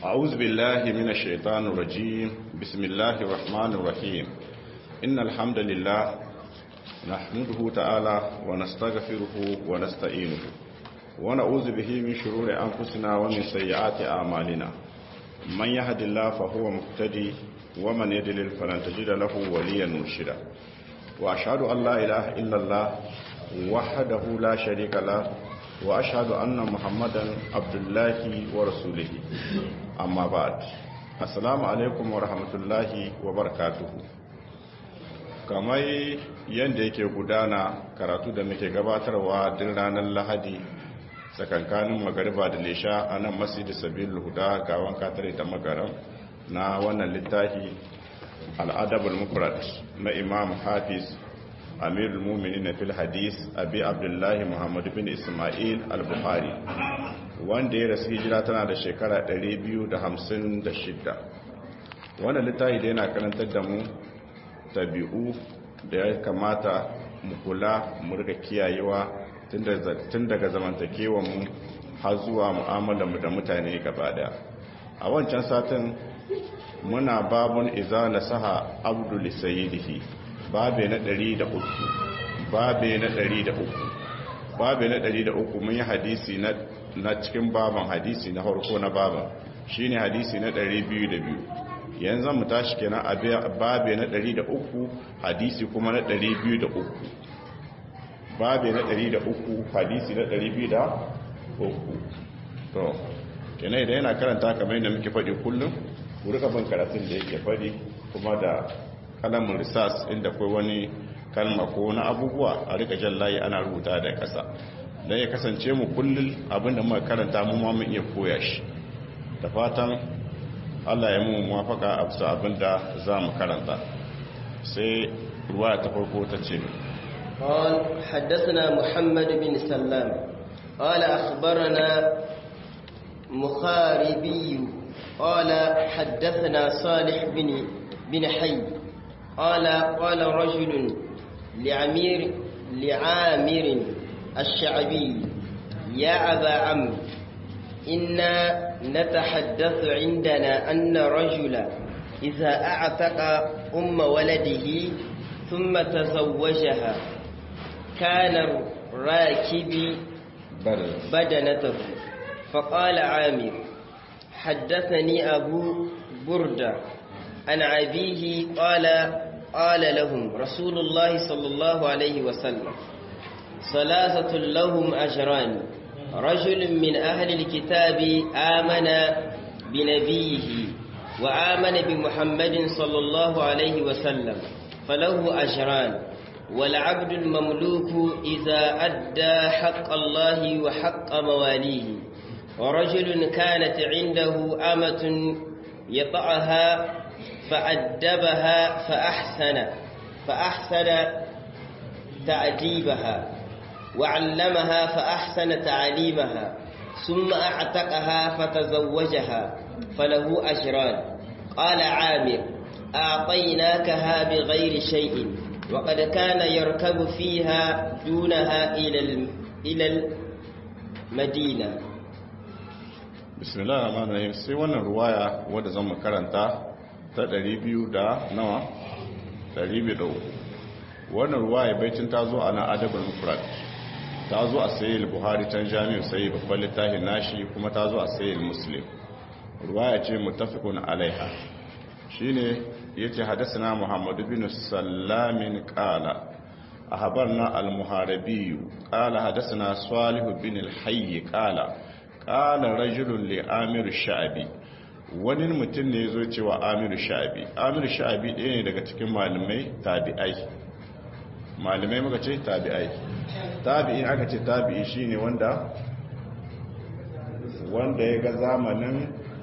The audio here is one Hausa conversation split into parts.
أعوذ بالله من الشيطان الرجيم بسم الله الرحمن الرحيم إن الحمد لله نحمده تعالى ونستغفره ونستعينه ونعوذ به من شرور أنفسنا ومن سيئات أعمالنا من يهد الله فهو مهتدي ومن يدلل فلن تجد له وليا مرشدا وأشهد أن لا إله إلا الله وحده لا شريك له وأشهد أن محمدا عبد الله ورسوله أما بعد السلام عليكم ورحمة الله وبركاته kamar yadda yake gudana karatu da muke gabatarwa din ranar lahadi tsakankanin magariba da lesha a nan masjid sabil huda gawan katare da magaram na wannan littafi al'adabul mufrad na imam hafiz amirul muminin fil hadis abi abdullahi muhammad bin ismail al-bukhari wanda ya rasu hijira tana da shekara 256 wannan littafi da yana karantar da mu tabi'u da ya kamata mu kula mu riga kiyayewa tun daga zamantakewa mu har zuwa mu'amalar mu da mutane gaba daya a wancan satin muna babun iza nasaha abdul sayyidihi babe na 103 babe na 103 babe na 103 mun yi hadisi na na cikin baban hadisi na farko na baban shine hadisi na 202 yanzu mu tashi kenan a babe na 103 hadisi kuma na 203 babe na 103 hadisi na 203 to kenan idan yana karanta kamar yadda muke faɗi kullum ku rika bin karatun da yake faɗi kuma da kalamin risas inda kai wani kalma ko na abubuwa a rika jan layi ana rubuta da ƙasa don ya kasance mu kullum abinda muka karanta mu ma mun iya koya shi da fatan Allah ya mu muwafaka a bisa abinda za mu karanta sai ruwa ta farko ta ce قال حدثنا محمد بن سلام قال أخبرنا مخاربي قال حدثنا صالح بن بن حي قال قال رجل لعمير لعامر الشعبي يا أبا عمرو إنا نتحدث عندنا أن رجلا إذا أعتق أم ولده ثم تزوجها كان راكب بدنته فقال عامر حدثني أبو بردة عن أبيه قال قال لهم رسول الله صلى الله عليه وسلم ثلاثة لهم أجران رجل من أهل الكتاب آمن بنبيه وآمن بمحمد صلى الله عليه وسلم فله أجران والعبد المملوك إذا أدى حق الله وحق مواليه ورجل كانت عنده أمة يطعها فأدبها فأحسن فأحسن تأديبها وعلمها فأحسن تعليمها ثم أعتقها فتزوجها فله أجران قال عامر أعطيناكها بغير شيء وقد كان يركب فيها دونها إلى إلى المدينة بسم الله الرحمن الرحيم sai wannan ruwaya wadda zan mu karanta ta 200 da nawa 203 wannan ruwaya baitin ta zo a na adabul mufrad ta zo a sayi buhari can jami'u sai babban littafin nashi kuma ta zo a sayi muslim ruwaya ce mutafikun alaiha shine yace hadathana muhammad bin sallamin qala ahbarna al-muharibi qala hadathana salih bin al-hayy qala qala rajulun li amir sha'bi wani mutum ne yazo cewa amir sha'bi amir sha'bi ɗaya ne daga cikin malamai tabi'ai malamai muka ce tabi'ai tabi'i aka ce tabi'i shine wanda wanda ya ga zamanin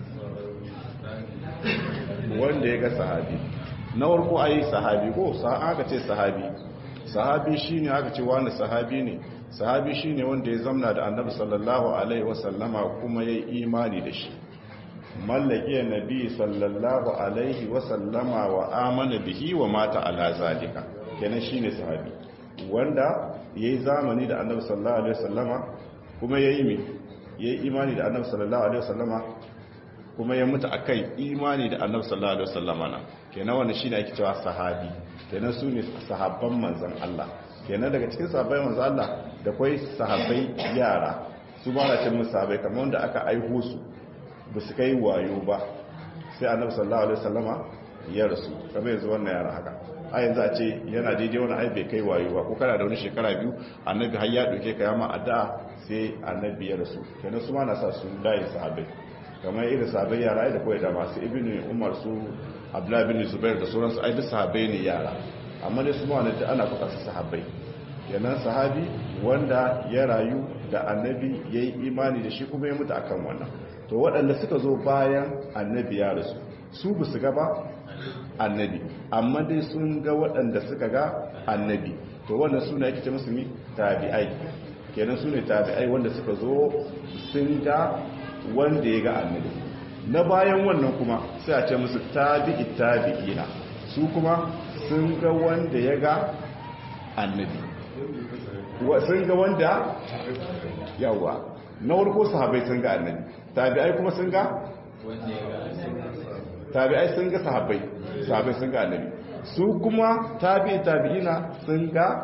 wanda ya ga sahabi na warko ayi sahabi ko aka ce sahabi sahabi shine aka ce wanda sahabi ne sahabi shine wanda ya zamna da annabi sallallahu alaihi wasallama kuma yayi imani da shi mallake nabi sallallahu alaihi wasallama wa amana bihi wa mata ala zalika kenan shine sahabi wanda yayi zamani da annabi sallallahu alaihi wasallama kuma yayi mi yayi imani da annabi sallallahu alaihi wasallama kuma ya mutu akan imani da annabi sallallahu alaihi wasallama na kenan wannan shine ake cewa sahabi kenan su ne sahabban manzon Allah kenan daga cikin sahabbai manzon Allah da kai sahabbai yara su ba na cin musu sahabbai kamar wanda aka aiho su ba su kai wayo ba sai annabi sallallahu alaihi wasallama ya rasu kamar yanzu wannan yara haka a yanzu a ce yana daidai wani ai bai kai wayo ba ko kana da wani shekara biyu annabi har ya dauke ka yama addu'a sai annabi ya rasu kenan su ma na sa su layin sahabbai kamar irin sahabbai yara da kawai da masu ibnu umar su abdullahi bin zubair da sauransu ai duk sahabbai ne yara amma dai su ma wani ana kuka su sahabbai kenan sahabi wanda ya rayu da annabi ya yi imani da shi kuma ya mutu akan wannan to waɗanda suka zo bayan annabi ya rasu su ba su gaba annabi amma dai sun ga waɗanda suka ga annabi to wannan suna yake ce musulmi tabi'ai kenan su ne tabi'ai wanda suka zo sun ga wanda ya ga annabi na bayan wannan kuma sai a ce musu tabi'i tabi'ina su kuma sun ga wanda ya ga annabi sun ga wanda yawa na warko sahabai sun ga annabi tabi'ai kuma sun ga tabi'ai sun ga sahabbai sahabbai sun ga annabi su kuma tabi'i tabi'ina sun ga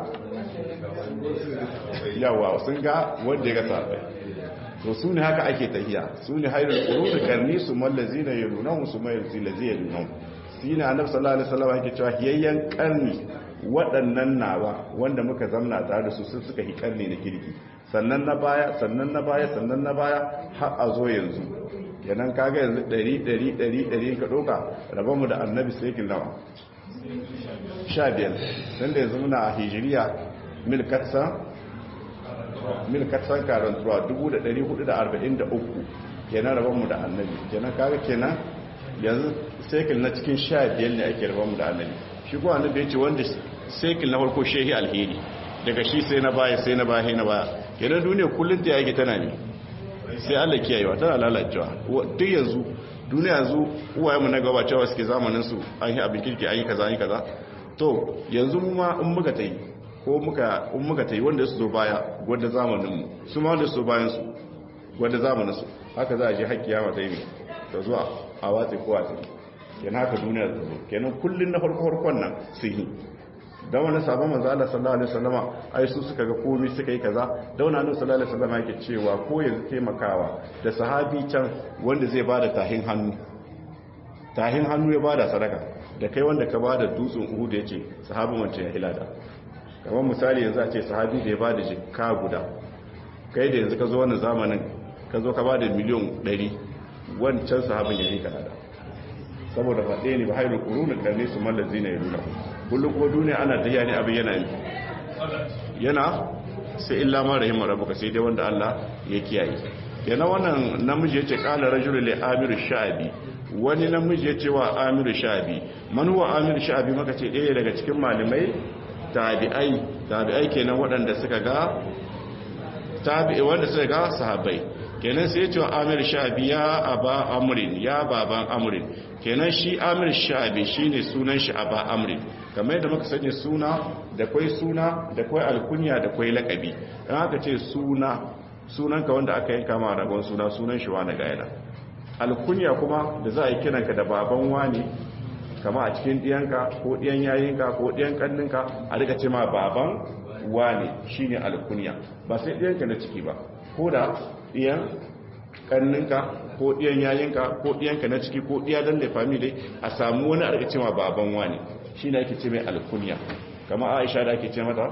yawa sun ga wanda ya ga sahabbai to su ne haka ake tahiya su ne hairul qurun karni su mallazina yalunahum su mai zilazina yalunahum sine annabi sallallahu alaihi wasallam yake cewa hiyayyan karni waɗannan nawa wanda muka zamna tare da su sun suka hi karni na kirki sannan na baya sannan na baya sannan na baya har a zo yanzu kenan kaga yanzu 100 100 100 100 ka doka rabonmu da annabi sai kin nawa 15 dan da yanzu muna a hijiriya milkatsa milkatsan karantuwa 1443 kenan rabonmu da annabi kenan kaga kenan yanzu sekil na cikin 15 ne ake rabonmu da annabi shi ko annabi ya ce wanda sekil na farko shehi alheri daga shi sai na baya sai na baya na baya kenan duniya kullum ta yake tana ne sai Allah kiyayewa tana lalacewa duk yanzu duniya yanzu uwaye mu na gaba cewa suke zamanin su an yi abin kirki an yi kaza an yi kaza to yanzu mu ma in muka tayi ko muka in muka tayi wanda su zo baya wanda zamanin mu su ma wanda su zo bayan su wanda zamanin su haka za a je har kiyama ta yi ta zuwa a watsi ko watsi kenan haka duniya ta zo kenan kullun na farko farkon nan sun yi dan wani sabon manzo Allah sallallahu alaihi wasallama ai su suka ga komai suka yi kaza da wani annabi sallallahu alaihi wasallama yake cewa ko yanzu taimakawa da sahabi can wanda zai bada tahin hannu tahin hannu ya bada sadaka da kai wanda ka bada dutsen Uhud yace sahabin wancan ya hilada kamar misali yanzu a ce sahabi da ya bada jikka guda kai da yanzu ka zo wannan zamanin ka zo ka bada miliyan 100 wancan sahabin ya rika da saboda faɗe ne ba hairu ƙurunin ƙarni su mallazi na yaruna kullum kuma duniya ana tafiya ne abin yana yana sai illa ma rahimar rabuka sai dai wanda Allah ya kiyaye yana wannan namiji ya ce ƙala rajulu li amiru sha'abi wani namiji ya ce wa amiru sha'abi man huwa amiru sha'abi maka ce ɗaya daga cikin malamai tabi'ai tabi'ai kenan waɗanda suka ga tabi'i wanda suka ga sahabbai kenan sai ya ce wa amir sha'abi ya aba amrin ya baban amrin kenan shi amir sha'abi shine sunan shi aba amrin kamar yadda muka sani suna da kwai suna da kwai alkunya da kwai lakabi dan aka ce suna sunanka wanda aka yanka ma ragon suna sunan shi wani gaira alkunya kuma da za a yi kiranka da baban wani kama a cikin diyanka ko diyan yayinka ko diyan kanninka a rika ce ma baban wani shine alkunya ba sai diyanka na ciki ba ko da ɗiyan ƙanninka ko ɗiyan yayinka ko ɗiyanka na ciki ko ɗiya don da family a samu wani a cewa baban wani shi ne ake ce mai alkunya kama aisha da ake ce mata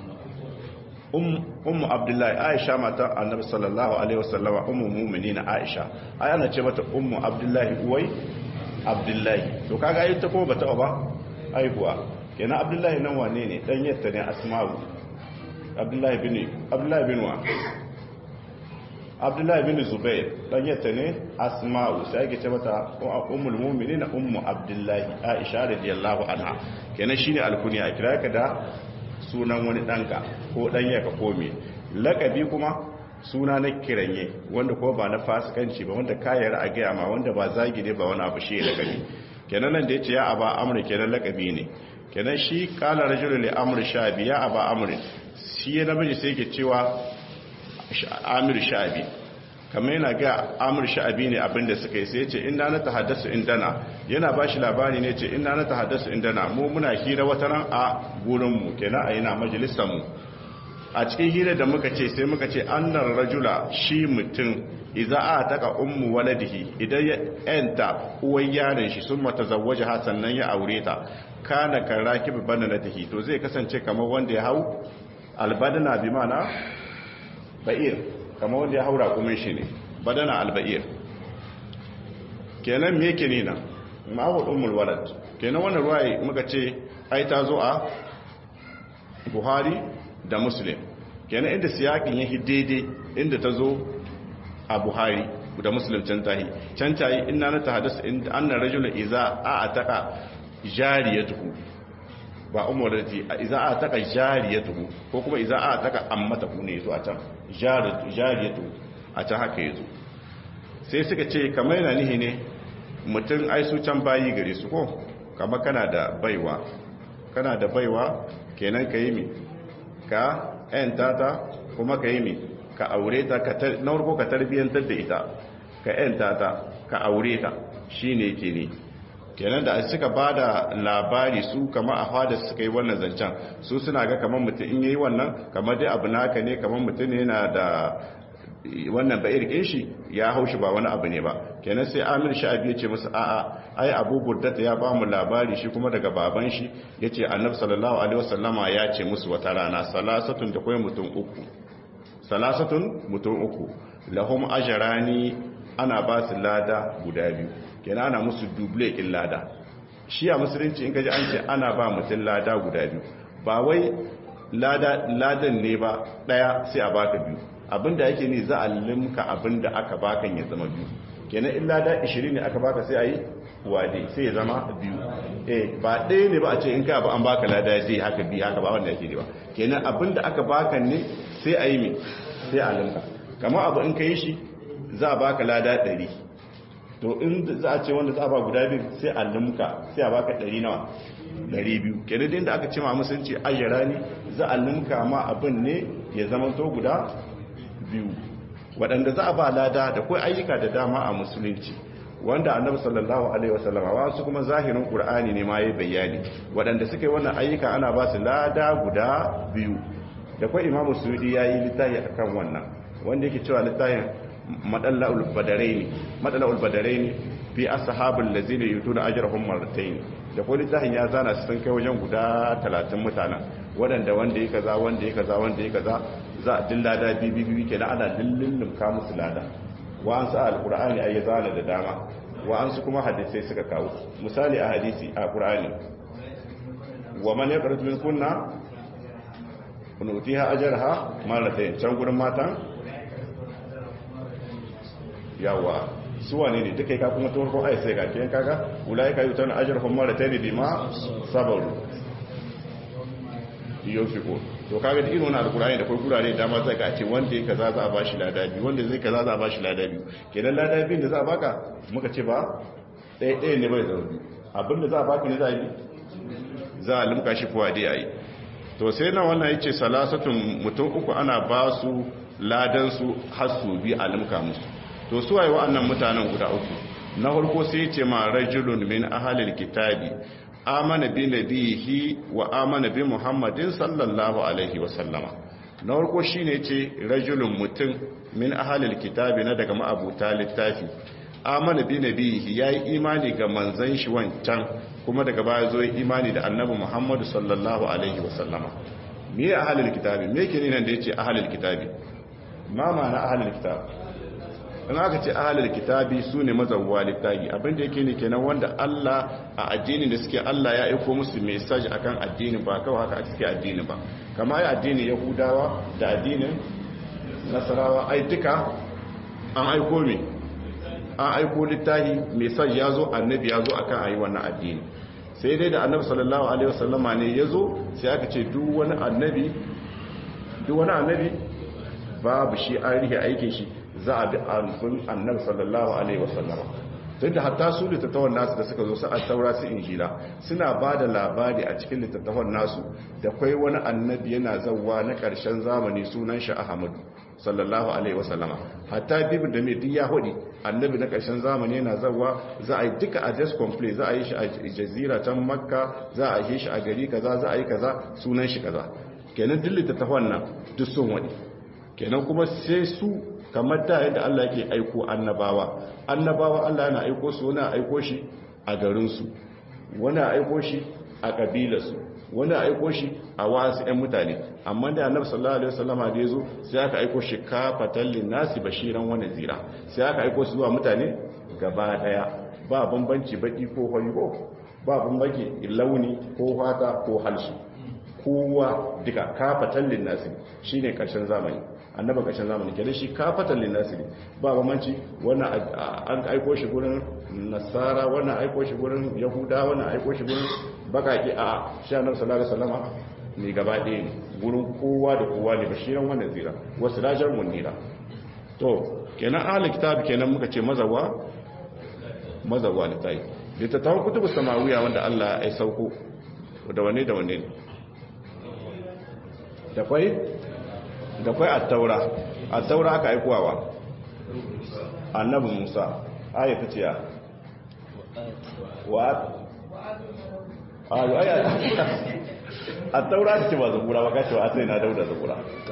ummu abdullahi aisha mata annabi sallallahu alaihi wasallama ummu mumini na aisha ai ana ce mata ummu abdullahi uwai abdullahi to kaga ayi ta kuma bata ba aihuwa kenan abdullahi nan wane ne dan yatta ne asma'u abdullahi bin abdullahi bin wa abdullahi bin zubair dan yatta ne asma'u sai ake ce mata ummul mu'minin ummu abdullahi aisha radiyallahu anha kenan shine alkunya a kira ka da sunan wani danka ko danya ka kome lakabi kuma suna na kiranye wanda ko ba na fasikanci ba wanda kayar a gaya ma wanda ba zagi ne ba wani abu shi lakabi kenan nan da yace ya aba amri kenan lakabi ne kenan shi kala rajulul li amri shabi ya aba amri shi ya namiji sai yake cewa amir sha'abi kamar yana ga amur sha'abi ne abinda suka yi sai ce inda na tahaddasu indana yana ba shi labari ne ce inda na tahaddasu indana mu muna hira wata ran a gurinmu kenan a yana majalisanmu a cikin hira da muka ce sai muka ce annar rajula shi mutum idza a taka ummu waladihi idan ya enta uwan yaron shi sun mata zawaje ha sannan ya aure ta kana kan rakib bananatihi to zai kasance kamar wanda ya hau albadana bi mana ba'ir kamar wanda ya haura kuma shi ne badana alba'ir kenan me yake nina ma'awul ummul walad kenan wannan ruwaye muka ce ai ta zo a buhari da muslim kenan inda siyakin yake daidai inda ta zo a buhari da muslim can tahi can tahi inna na tahaddasu inda anna rajulun iza a ataka jariyatuhu ba umurati iza a taka jariyatuhu ko kuma iza a taka ammatahu ne yazo a can jariyatu a can haka yazo sai suka ce kamar yana nihi ne mutum ai su can bayi gare su ko kama kana da baiwa kana da baiwa kenan ka yi mi ka yanta ta kuma ka yi mi ka aure ta na farko ka tarbiyyantar da ita ka yanta ta ka aure ta shi ne ke ne kenan da suka ba da labari su kama a fada suka yi wannan zancen su suna ga kamar mutum in yi wannan kamar dai abu naka ne kamar mutum yana da wannan ba'ir kin shi ya haushi ba wani abu ne ba kenan sai amir sha'abi ya ce musu a'a ai abu burdata ya ba mu labari shi kuma daga baban shi ya ce annab sallallahu alaihi wasallama ya ce musu wata rana salasatun da kawai mutum uku salasatun mutum uku lahum ajrani ana ba su lada guda biyu kenan ana musu duble kin lada shi a musulunci in kaji an ce ana ba mutum lada guda biyu ba wai ladan ne ba daya sai a baka biyu abinda yake ne za a limka abinda aka bakan ya zama biyu kenan in lada 20 ne aka baka sai a yi wade sai ya zama biyu eh ba ɗaya ne ba a ce in ka ba an baka lada zai haka biyu haka ba wanda yake ne ba kenan abinda aka bakan ne sai a yi mi sai a limka kamar abu in ka yi shi za a baka lada 100 to in za a ce wanda za a ba guda biyu sai a limka sai a baka 100 nawa 200 kenan da aka ce ma musulunci ayyara ne za a limka ma abin ne ya zama to guda biyu waɗanda za a ba lada da kai ayyuka da dama a musulunci wanda annabi sallallahu alaihi wasallam wasu kuma zahirin qur'ani ne ma yayi bayani waɗanda suka yi wannan ayyuka ana ba su lada guda biyu da kai imamu sudi yayi littafi akan wannan wanda yake cewa littafin madalla'ul badaraini madalla'ul badaraini fi ashabul ladzina yutuna ajrahum marratayn da kai littafin ya zana su sun kai wajen guda 30 mutanen waɗanda wanda yake kaza wanda yake kaza wanda yake kaza za a din lada bibi ke da ana lullun ka musu lada wa'ansu a alkur'ani a yi zana da dama wa'ansu kuma hadisai suka kawo misali a hadisi a kur'ani wa man ya karatu min kunna kunutiha ajarha maratayn can gurin matan yawa su wane ne duka ka kuma tawar ko ai sai ga kiyan kaga ulai ka yutan ajarhum maratayn bima sabaru yofiko to kaga da irin wannan alkurani da kai gurare da ma zai ga ce wanda yake kaza za a bashi lada biyu wanda zai kaza za a bashi lada biyu kenan lada biyu da za a baka muka ce ba ɗaya ɗaya ne bai zama biyu abinda za a baka ne za a yi za a limka shi kuwa dai a yi to sai na wannan yace salasatun mutum uku ana ba su ladan su har su bi a limka musu to su waye wa'annan mutanen guda uku na farko sai yace ma rajulun min ahlil kitabi amana bi nabihi wa amana bi muhammadin sallallahu alaihi wa sallama na farko shine ce rajulun mutum min ahlil kitabi na daga ma'abuta littafi amana bi nabihi yayi imani ga manzon shi wancan kuma daga baya zo yi imani da annabi muhammadu sallallahu alaihi wa sallama me ahlil kitabi me yake nan da yace ahlil kitabi ma ma'ana ahlil kitabi in aka ce ahalar kitabi su ne mazauwa littafi abinda yake ne kenan wanda Allah a addinin da suke Allah ya aiko musu mesaj akan addinin ba kawai haka a cikin addini ba kama ya addinin yahudawa da addinin nasarawa ai duka an aiko me an aiko littafi mesaj ya zo annabi ya zo akan ayi wannan addini sai dai da annabi sallallahu alaihi wasallama ne ya zo sai aka ce duk wani annabi duk wani annabi babu shi an rihe aikin shi za a bi alfin annabi sallallahu alaihi wasallama tun da hatta su littattafan nasu da suka zo su a taura su injila suna ba da labari a cikin littattafan nasu da kwai wani annabi yana zauwa na ƙarshen zamani sunan shi ahmadu sallallahu alaihi wasallama hatta bibin da mai duk ya hudi annabi na ƙarshen zamani yana zawa za a yi duka address complete za a yi shi a jazira can makka za a yi shi a gari kaza za a yi kaza sunan shi kaza kenan duk littattafan nan duk sun wani kenan kuma sai su kamar da yadda Allah yake aiko annabawa annabawa Allah yana aiko su wani aiko shi a garinsu wani aiko shi a kabilarsu wani aiko shi a wasu 'yan mutane amma da annabi sallallahu alaihi wasallama da yazo sai aka aiko shi kafatan linnasi bashiran wa nazira sai aka aiko su zuwa mutane gaba daya ba bambanci baki ko hoyo ba bambanci launi ko fata ko halsu kowa duka kafatan linnasi shine karshen zamani annaba ƙarshen zamani kenan shi kafatan linnasi ne ba bambanci wannan an aiko shi gurin nasara wannan aiko shi gurin yahuda wannan aiko shi gurin bakaki a shi annabi sallallahu alaihi wasallam ne gaba ɗaya ne gurin kowa da kowa ne bashiran wannan zira wasu rajar munira to kenan ahli kitab kenan muka ce mazawa mazawa litai littattafan kutubu samawiya wanda Allah ya sauko da wane da wane ne da kwai da kwai attaura attaura aka aikowa annabi musa aya ta ce ya wa ayo aya attaura ta ce ba zabura ba kace wa sai na dauda zabura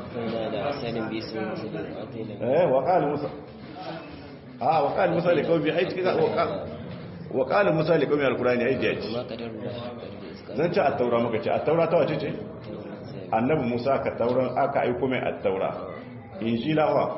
eh wa qala musa ah wa qala musa li qawmi ai kika wa qala musa li qawmi alqurani ai jaji zan ce attaura muka ce attaura ta wace ce annabi musa ka tauran aka aiko mai attaura injila wa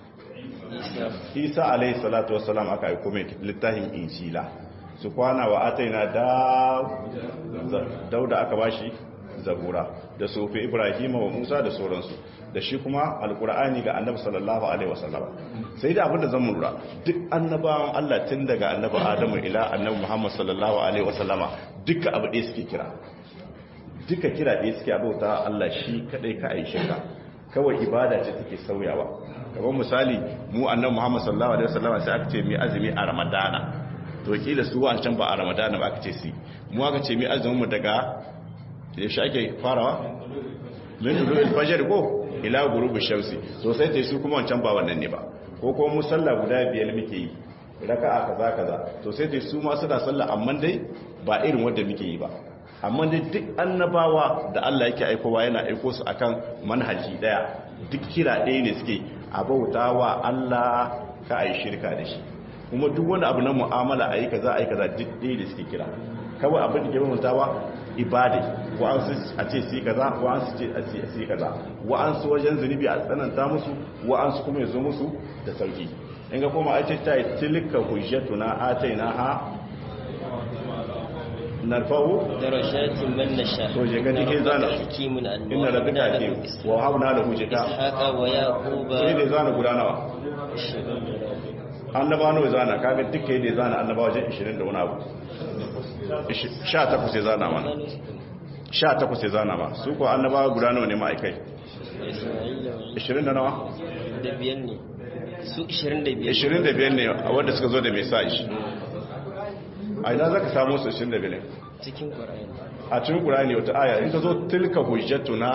isa alayhi salatu wassalam aka aiko mai littafin injila su kwana wa ataina da dauda aka bashi zabura da sofi ibrahim wa musa da sauransu da shi kuma alkur'ani ga annabi sallallahu alaihi wasallam sai da abinda zan lura duk annabawan Allah tun daga annabi adamu ila annabi muhammad sallallahu alaihi wasallama duka abu ɗaya suke kira duka kira ɗaya suke abauta Allah shi kadai ka aishe ka kawai ibada ce take sauyawa kamar misali mu annabi Muhammad sallallahu alaihi wasallam sai aka ce mi azumi a Ramadana to kila su wancan ba a Ramadana ba aka ce si mu aka ce mi azumin mu daga yaushe ake farawa min dulul fajr ko ila ghurubi shamsi to sai tai su kuma wancan ba wannan ne ba ko kuma mu sallah guda biyar muke yi raka'a kaza kaza to sai tai su ma suna sallah amma dai ba irin wanda muke yi ba amma dai duk annabawa da Allah yake aikowa yana aiko su akan manhaji daya duk kira ɗaya ne suke a bautawa Allah ka ayi shirka da shi kuma duk wani abu na mu'amala ayi kaza ayi kaza duk ɗaya da suke kira kawai abin da ke bautawa ibada wa an su a ce su kaza wa an su ce a ce su kaza wa an su wajen zunubi a tsananta musu wa an su kuma yazo musu da sauki in ga kuma a ce ta tilka hujjatuna atainaha narfa'u darajatin man nasha to je ga dike zana hakimun annabi inna rabbika hakim wa habna lahu jita ishaqa wa yaquba sai dai zana guda nawa annaba nawa zana kaga duka dai zana annaba wajen 20 da wani abu 18 sai zana mana 18 sai zana ma su ko annaba guda nawa ne ma'aikai 20 da nawa da biyan ne su 25 25 ne a wanda suka zo da message a ina za ka samu su 25 cikin ƙwararren a cikin ƙurani wata aya in ka zo tilka hujjatuna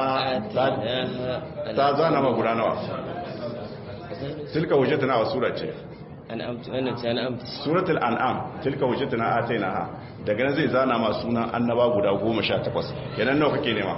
ta zana ma guda nawa tilka hujjatuna wa sura ce an amtu wannan ce an amtu suratul an'am tilka hujjatuna atainaha daga nan zai zana ma sunan annaba guda 18 kenan nawa kake nema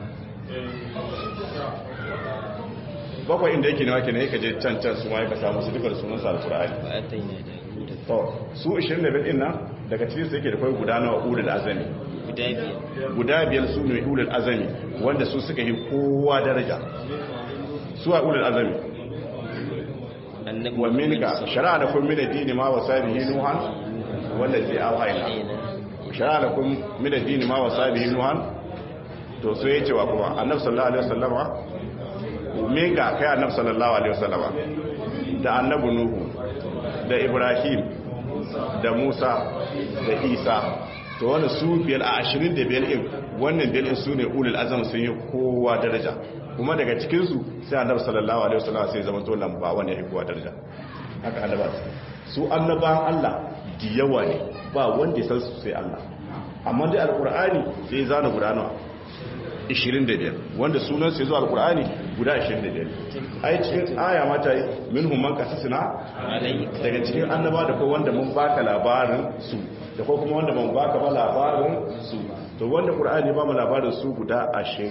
bakwai inda yake nema kenan yake je can can su ma yaka samu su duka da sunan sa alqur'ani ba a taina da guda to su 25 din nan daga cikin su yake da kai guda nawa ulul azami guda biyar guda biyar su ne ulul azami wanda su suka yi kowa daraja su a ulul azami annabi wa minka shari'a da kun mina dini ma wasa bihi nuhan wallazi awhayna shari'a da kun mina dini ma wasa bihi nuhan to sai yace wa kuma annabi sallallahu alaihi wasallama minka kai annabi sallallahu alaihi wasallama da annabi nuhu da ibrahim da musa da isa to wani su biyar a ashirin da biyar in wannan biyar in su ne ulul azam sun yi kowa daraja kuma daga cikinsu sai annabi sallallahu alaihi wasallam sai zama to lamba wani ya kowa daraja haka annaba su annabawan Allah da yawa ne ba wanda ya san su sai Allah amma dai alqur'ani sai zana guda nawa 25 wanda sunan sai zuwa alkur'ani guda 25 ai cikin aya mata minhum man qasasna daga cikin annaba da ko wanda mun baka labarin su da ko kuma wanda mun baka ba labarin su to wanda qur'ani ba mu labarin su guda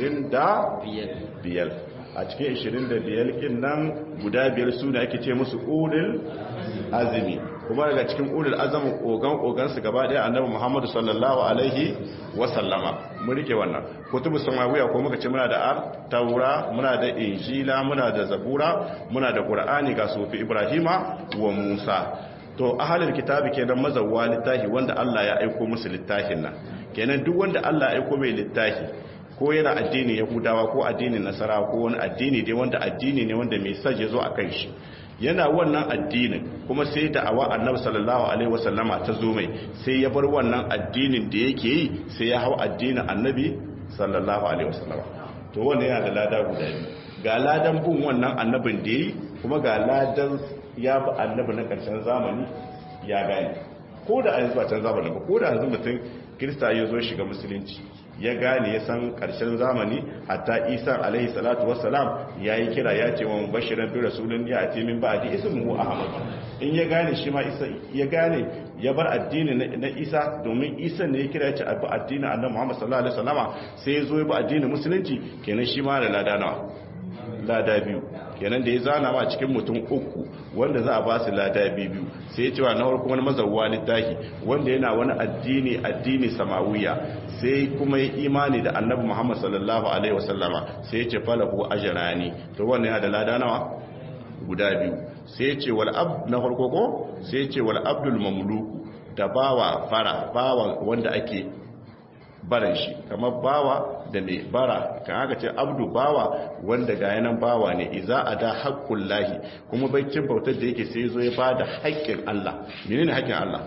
25 a cikin 25 kin nan guda biyar su da ake ce musu ulul azmi kuma daga cikin ulul azmi ogan ogan su gaba daya annabi Muhammad sallallahu alaihi wa sallama mu rike wannan kutubu samawiya ko muka ce muna da ar taura muna da injila muna da zabura muna da qur'ani ga sufi ibrahima wa musa to ahalul kitabi kenan mazawwa littafi wanda Allah ya aika musu littafin nan kenan duk wanda Allah ya aika mai littafi ko yana addinin yahudawa ko addinin nasara ko wani addini dai wanda addini ne wanda mai saje zo a kan shi yana wannan addinin kuma sai da awa annabi sallallahu alaihi wasallama ta zo mai sai ya bar wannan addinin da yake yi sai ya hau addinin annabi sallallahu alaihi wasallama to wannan yana da lada guda biyu ga ladan bin wannan annabin da yi kuma ga ladan ya bi annabi na karshen zamani ya gane ko da a yanzu a can zamanin ba ko da yanzu mutum kirista ya zo shiga musulunci ya gane ya san karshen zamani hatta isa alaihi salatu wassalam ya yi kira ya ce wa bashiran bi rasulun ya ati min ba'di ismuhu ahmad in ya gane shi ma isa ya gane ya bar addini na isa domin isa ne ya kira ya ce abu addini annabi muhammad sallallahu alaihi wasallama sai ya zo ya bi addinin musulunci kenan shi ma da lada nawa lada biyu kenan da ya zana ma cikin mutum uku wanda za a ba su lada biyu sai ya cewa na farko wani mazauwa littafi wanda yana wani addini addini samawiya sai kuma ya imani da annabi muhammad sallallahu alaihi wasallama sai ya ce falahu ajrani to wannan yana da lada nawa guda biyu sai ya ce wal ab na farko ko sai ya ce wal abdul mamluku da bawa fara bawa wanda ake baran shi kamar bawa da mai bara kan haka ce abdu bawa wanda ga yanan bawa ne iza a da haƙƙun lahi kuma baicin bautar da yake sai zo ya ba da haƙƙin Allah mene ne haƙƙin Allah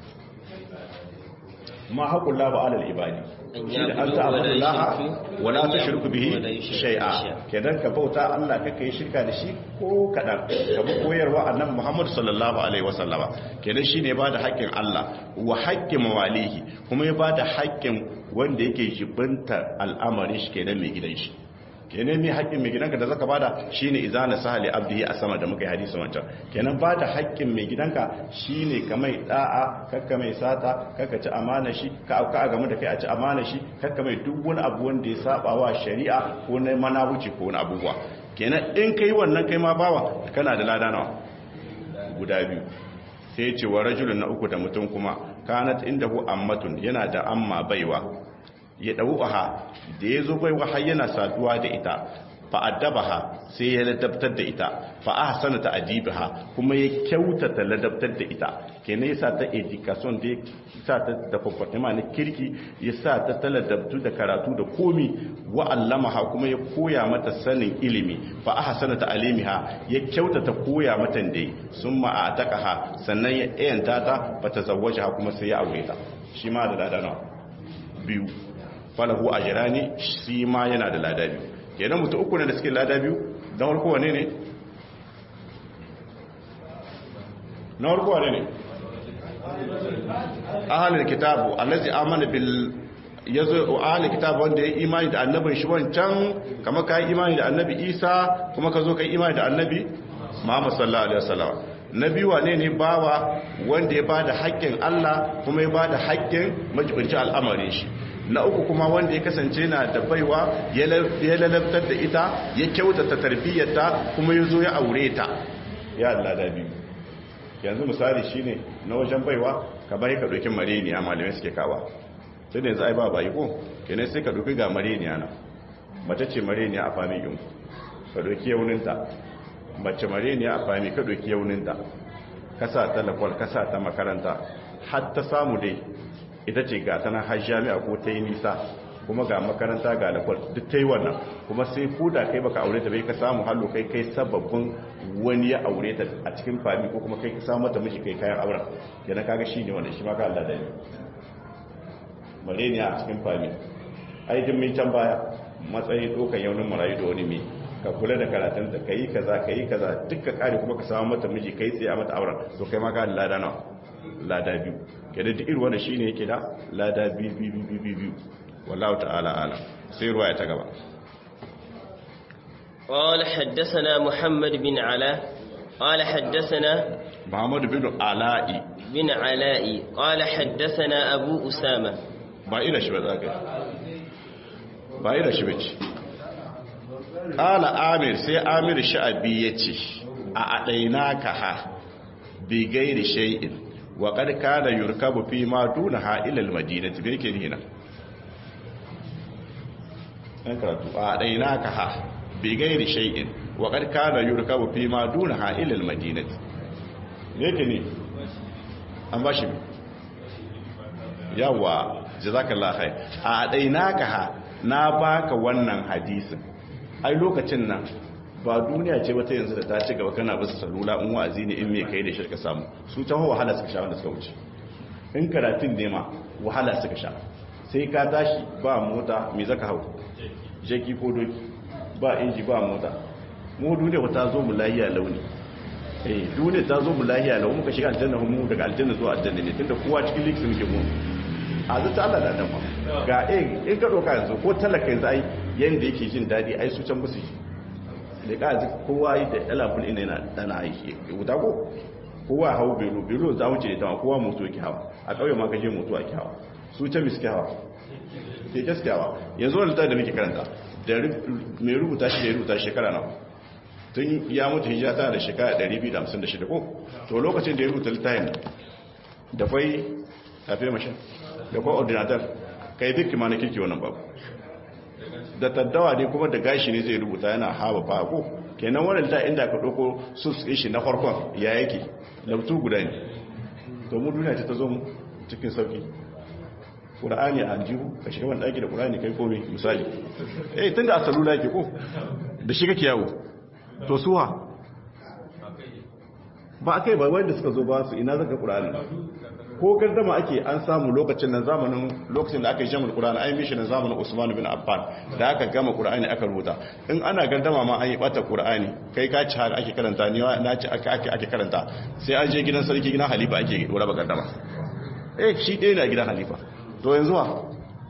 ma haƙƙun lahi ba alal ibadi an ta abu laha wala ta shirku bihi shai'a kenan ka bauta Allah kaka yi shirka da shi ko kaɗan ka bi koyarwa annabi Muhammad sallallahu alaihi wasallama kenan shine ba da haƙƙin Allah wa haƙƙin mawalihi kuma ya ba da haƙƙin wanda yake jibinta al'amarin shi kenan mai gidan shi kenan mai haƙƙin mai gidanka da zaka bada shine izana sahali abdihi a sama da muka yi hadisi wancan kenan bada haƙƙin mai gidanka shine kamai da'a kakka mai sata kakka ci amana shi ka auka game da kai a ci amana shi kakka mai duk wani abu wanda ya saba wa shari'a ko na manabuci ko wani abubuwa kenan in kai wannan kai ma bawa kana da lada nawa guda biyu sai ce wa rajulun na uku da mutum kuma kanat indahu ammatun yana da amma baiwa ya ɗau'aha da ya zo baiwa har yana saduwa da ita fa'addabaha sai ya ladabtar da ita fa'a sana ta adibaha kuma ya kyautata ladabtar da ita kenan yasa ta education da yasa ta da kwakwatima na kirki yasa ta ta ladabtu da karatu da komi wa allamaha kuma ya koya mata sanin ilimi fa'a sana ta alimiha ya kyautata koya mata da sun ma'atakaha sannan ya yanta ta ba ta zawaja kuma sai ya aure ta shi ma da ladana biyu falahu ajrani shi ma yana da lada biyu kenan mutu uku ne da suke lada biyu na farko wane ne na farko wane ne ahalul kitabu allazi amana bil yazo ahalul kitabu wanda ya imani da annabin shi wancan kamar kai imani da annabi Isa kuma ka zo kai imani da annabi Muhammad sallallahu alaihi wasallam nabi wane ne bawa wanda ya bada haƙƙin Allah kuma ya bada haƙƙin majibinci al'amarin shi na uku kuma wanda ya kasance na da baiwa ya lalabtar da ita ya kyautata tarbiyyarta kuma ya zo ya aure ta ya Allah da biyu yanzu misali shine na wajen baiwa ka bari ka ɗauki mareniya malamai suke kawa sai da yanzu ai ba bayi ko kenan sai ka ɗauki ga mareniya na mace ce mareniya a fami yin ka ɗauki yauninta mace mareniya a fami ka ɗauki yauninta ka sa ta lakwal ka sa ta makaranta har ta samu dai ita ce ga tana har jami'a ko ta yi nisa kuma ga makaranta ga lakwal duk ta yi wannan kuma sai ko da kai baka aure ta bai ka samu hallo kai kai sababbin wani ya aure ta a cikin fami ko kuma kai ka samu mata miji kai kayan auren yana kaga shi ne wannan shi ma ka Allah da ni mareniya a cikin fami ai din min can baya matsayin dokan yaunin marayu da wani mai ka kula da karatunta ka yi kaza ka yi kaza duk ka kare kuma ka samu mata miji kai tsaye a mata auren to kai ma ka lada nawa lada biyu kenan duk irin wanda shine yake da lada biyu biyu biyu biyu wallahu ta'ala alam sai ruwaya ta gaba قال حدثنا محمد بن علاء قال حدثنا Muhammad bin Ala'i بن علاء قال حدثنا أبو أسامة ba ira shi ba za ka ba ira shi bace qala amir sai amir sha'abi yace a adaina ka ha bi gairi shay'in wa qad kana yurkabu fi ma dunaha ila al-madinati bai ke nina an karatu a adaina ka ha bi gairi shay'in wa qad kana yurkabu fi ma dunaha ila al-madinati me ke ni an bashi yawa jazakallah khair a dai naka ha na baka wannan hadisin ai lokacin nan ba duniya ce wata yanzu da ta ci gaba kana bisa salula in wa'azi ne in me kai da shirka samu su ta wahala suka sha wanda suka wuce in karatun ne ma wahala suka sha sai ka tashi ba mota me zaka hau jeki ko doki ba inji ba mota mu duniya ta zo mu lahiya launi eh duniya ta zo mu lahiya launi muka shiga aljanna mu daga aljanna zuwa aljanna ne tunda kowa cikin likitin muke mu a zata Allah da dan ga eh in ka doka yanzu ko talaka yanzu ai yanda yake jin dadi ai su can musu da ka ji kowa yi da alaful ina yana dana aiki wuta ko kowa hau belo belo za mu ce da kowa moto yake hawa a kauye ma ka je moto ake hawa su can miski hawa ke gaskiya hawa yanzu wani da muke karanta da mai rubuta shi da ya rubuta shekara nawa tun ya mutu hijira tana da shekara 256 ko to lokacin da ya rubuta littafin da fai tafiye mashin da kwa ordinatar kai duk ma na kirki wannan babu da taddawa ne kuma da gashi ne zai rubuta yana haɓa ba ko kenan wannan ta inda ka ɗauko sus shi na farkon ya yake labtu guda ne to mu duniya ce ta zo mu cikin sauki ƙura'ani a aljihu ka shiga wani ɗaki da ƙura'ani kai komai misali eh tun da a salula yake ko da shi kake yawo to suwa ba a kai ba wanda suka zo ba su ina zaka ƙura'ani ko gardama ake an samu lokacin nan zamanin lokacin da aka yi jamar ƙura'ani an yi mishi na zamanin usman bin affan da aka gama ƙura'ani aka rubuta in ana gardama ma an yi ɓata ƙura'ani kai ka ci har ake karanta ni na ci ake ake karanta sai an je gidan sarki gidan halifa ake raba gardama eh shi ɗaya na gidan halifa to yanzu wa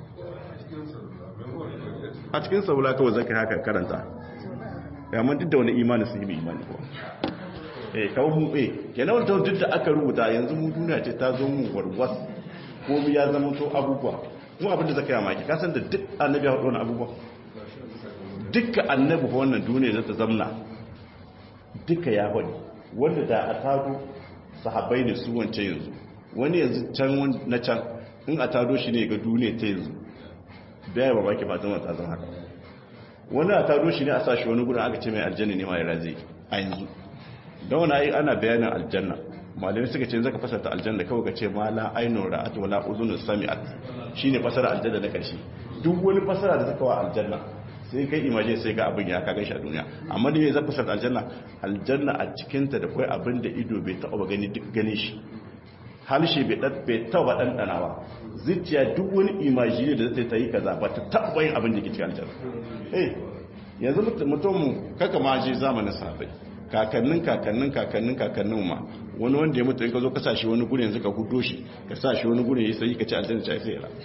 a cikin saula kawai zaka haka karanta yamma duk da wani imani sun yi imani ko eh kawo mu eh kenan wanda duk da aka rubuta yanzu mu duniya ce ta zo mu warwas ko mu ya zama to abubuwa mu abin da zaka yi maki ka san da duk annabi ya faɗo wannan abubuwa dukkan annabi ko wannan duniya zata zamna duka ya faɗi wanda da a tado sahabbai ne su wance yanzu wani yanzu can na can in a tado shi ne ga duniya ta yanzu bai ba baki fatan wata zan haka wani a tado shi ne a sashi wani gudun aka ce mai aljanna ne mai razi a yanzu don wani ayi ana bayanin aljanna malamai suka ce zaka fasarta aljanna kawai ka ce ma la ainun ra'at wala uzunun sami'at shine fasara aljanna na karshe duk wani fasara da zaka wa aljanna sai kai imaje sai ga abin ya kaga shi a duniya amma ne zaka fasarta aljanna aljanna a cikin ta da kai abin da ido bai taɓa gani duk gane shi halshe bai taba ɗanɗana ba zuciya duk wani imajini da zai ta yi kaza ba ta taɓa yin abin da ke cikin aljanna eh yanzu mutum kaka ma je zamanin sahabbai kakannin kakannin kakannin kakannin ma wani wanda ya mutu in ka zo ka sa shi wani gurin yanzu ka hudo shi ka sa shi wani gurin ya sai ka ci aljanna ci sai ya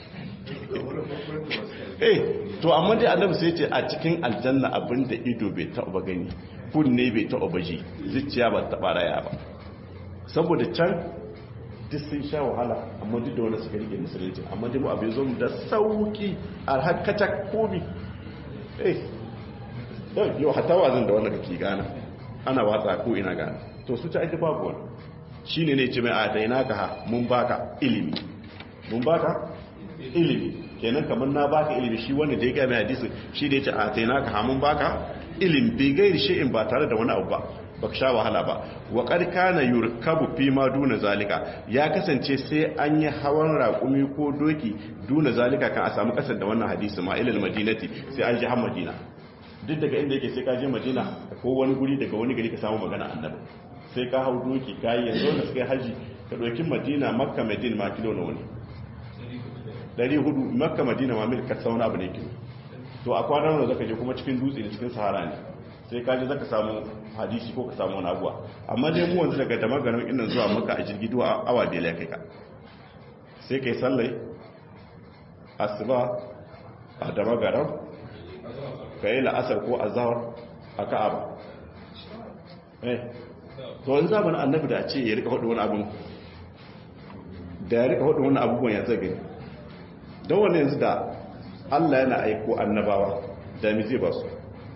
eh to amma dai annabi sai ce a cikin aljanna abin da ido bai taɓa gani kunne bai taɓa ji zuciya ba ta taɓa raya ba saboda can duk sun sha wahala amma duk da wanda suka rike musulunci amma duk abin zo da sauki a hakata komi eh yau hata wazin da wanda kake gana ana watsa ko ina gana to su ta aiki babu wani shi ne ne ce mai a daina ka ha mun baka ilimi mun baka ilimi kenan kamar na baka ilimi shi wanda da ya gaya mai hadisi shi da ya ce a daina ka ha mun baka ilimi bai gairi shi'in ba tare da wani abu ba baka sha wahala ba wa na yurkabu fi ma duna zalika ya kasance sai an yi hawan raƙumi ko doki duna zalika kan a samu kasar da wannan hadisi ma ilal madinati sai an ji har madina duk daga inda yake sai ka je madina ko wani guri daga wani gari ka samu magana annabi sai ka hau doki ka yi yanzu da suka yi haji ka ɗauki madina makka madina ma kilo na wani dari hudu makka madina ma mil ka sauna abu ne kilo to a kwanan da zaka je kuma cikin dutse ne cikin sahara ne sai ka je zaka samu hadisi ko ka samu wani abuwa amma dai mu wanzu daga damar garin inda zuwa maka a jirgi duwa awa biyar ya kai ka sai kai sallai asuba a dama garam ka yi la'asar ko azawar a ka'aba eh to in zamanin annabi da a ce ya rika hudu wani abin da ya rika hudu wani abubuwan ya zage don wani yanzu da allah yana aiko annabawa da mi zai ba su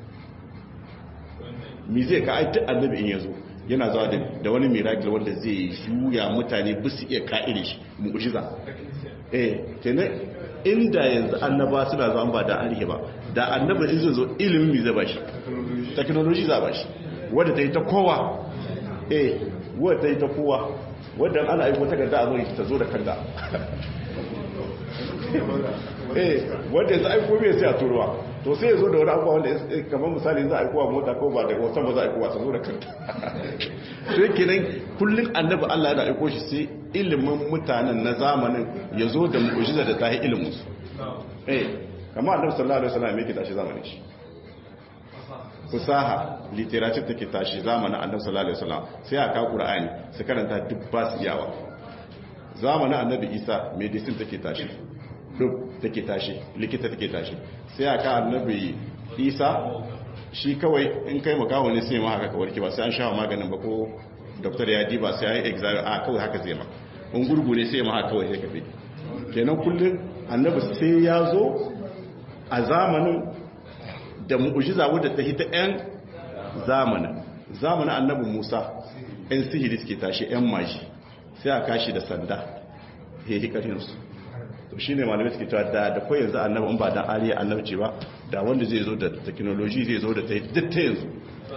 mi zai ka aiki annabi in yanzu yana zuwa da wani miracle wanda zai shuya mutane bisu iya ka'ire shi mu'ujiza eh kenan inda yanzu annaba suna zuwa ba da arihi ba da annaba in zai zo ilimin mi zai ba shi technology za ba shi wadda ta yi ta kowa eh wadda ta yi ta kowa wadda ana aiko takarda a zo ta zo da kanda eh wanda yanzu aiko bai sai a turuwa to sai ya zo da wani abuwa wanda kamar misali za a aiko wa mota ko ba da wasan ba za a aiko wasa zo da kanta sai kenan kullum annabi Allah yana aiko shi sai ilimin mutanen na zamanin ya zo da mu'ujiza da ta yi ilimin su eh kamar annabi sallallahu alaihi wasallam yake tashi zamanin shi fusaha literature take tashi zamanin annabi sallallahu alaihi wasallam sai aka qur'ani su karanta duk ba su yawa zamanin annabi isa medicine take tashi duk take tashi likita take tashi sai aka annabi isa shi kawai in kai makawo ne sai ma haka ka warke ba sai an sha maganin ba ko doktor ya diba sai ya exam a kawai haka zai ma in gurgu ne sai ma haka kawai sai ka fi kenan kullum annabi sai ya zo a zamanin da mu'ujiza wadda ta hita 'yan zamanin zamanin annabi musa 'yan sihiri suke tashi 'yan maji sai a kashi da sanda ya yi karinsu to shi ne malamai suke cewa da da kawai yanzu annabi in ba da ariya annabci ba da wanda zai zo da teknoloji zai zo da ta yi duk ta yanzu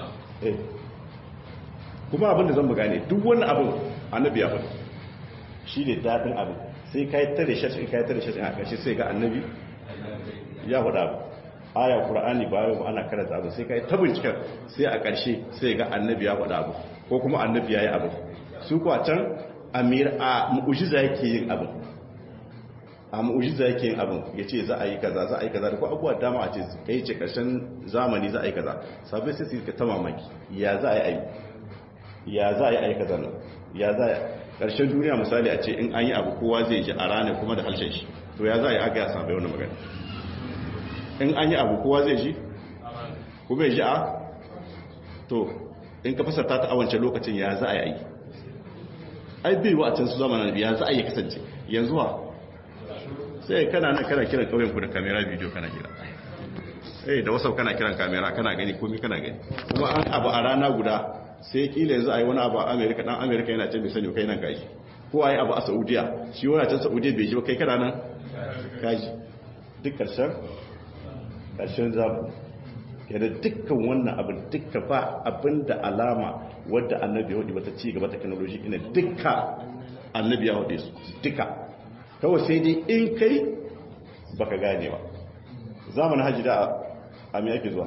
kuma abin da zan mu gane duk wani abin annabi ya faɗi shi ne daɗin abin sai ka yi tare shashin ka yi tare shashin a ƙarshe sai ga annabi ya faɗa abu aya qur'ani bayan ana karanta abu sai kai ta bincikar sai a ƙarshe sai ga annabi ya faɗa abu ko kuma annabi ya yi abu su kuwa can amir a mu'ujiza yake yin abu a mu'ujiza yake yin abu ya ce za a yi kaza za a yi kaza da ko abubuwa dama a ce kai ce ƙarshen zamani za a yi kaza sabai sai su ta mamaki ya za a yi ya za a yi a yi kaza nan ya za a yi ƙarshen duniya misali a ce in an yi abu kowa zai ji a ranar kuma da harshen shi to ya za a yi aka ya sabai wani magana in an yi abu kowa zai ji kuma ya ji a to in ka fasarta ta awance lokacin ya za a yi ai bai wa a can su zama ya za a yi kasance yanzu wa sai kana nan kana kiran kauyen ku da kamera bidiyo kana kira eh da wasau kana kiran kamera kana gani komai kana gani kuma an abu a rana guda sai kila yanzu a yi wani abu a amerika dan amerika yana can bai sani kai nan gaji ko a yi abu a saudiya shi wani can saudiya bai ji ba kai kana nan gaji duk karshen ƙarshen zamu yana dukkan wannan abin dukka ba abin da alama wadda annabi ya wata ci gaba technology ina dukka annabi ya hudu su duka kawai sai dai in kai baka gane ba zamanin hajji da a mai ake zuwa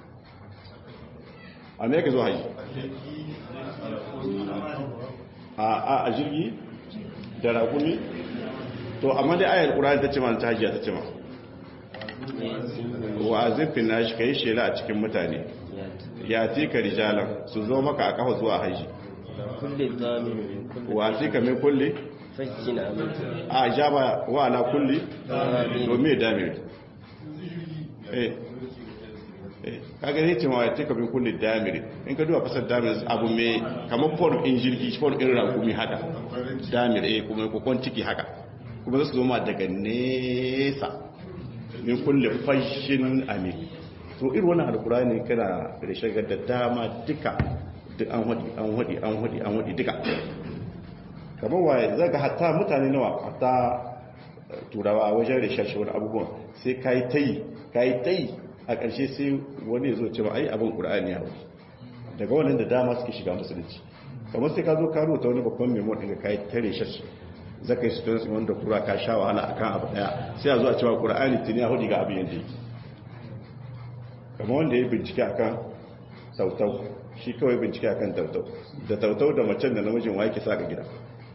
a mai ake zuwa hajji a jirgi da rakumi to amma dai ayar ƙura ta ce ma ta hajji ta ce ma wa zifin nashi ka yi shela a cikin mutane ya tika rijalan su zo maka a kafa zuwa haji wa tika mai kulle a jaba wa ala kulli domin damir eh kaga ne cewa ya tika mai kulle damir in ka duba fasar damir abu mai kamar form in jirgi form in rakumi haka damir eh kuma kokon ciki haka kuma su zo ma daga nesa min kulle fashin amin to irin wannan alkurani kana da shagar da dama duka duk an hudi an hudi an hudi an hudi duka kamar waye zaga hatta mutane nawa hatta turawa wajen rishashi wani abubuwan sai kai tayi kai tayi a ƙarshe sai wani ya zo ce ba ai abin qur'ani ya daga wannan da dama suke shiga musulunci kamar sai ka zo ka rubuta wani babban memo ɗin ka kai tare shashi zaka yi students wanda kura ka sha wahala akan abu daya sai a zo a cewa qur'ani tuni ya hudu ga abin yadda yake kamar wanda ya bincike akan tautau shi kawai bincike akan tautau da tautau da macen da namijin wa yake saka gida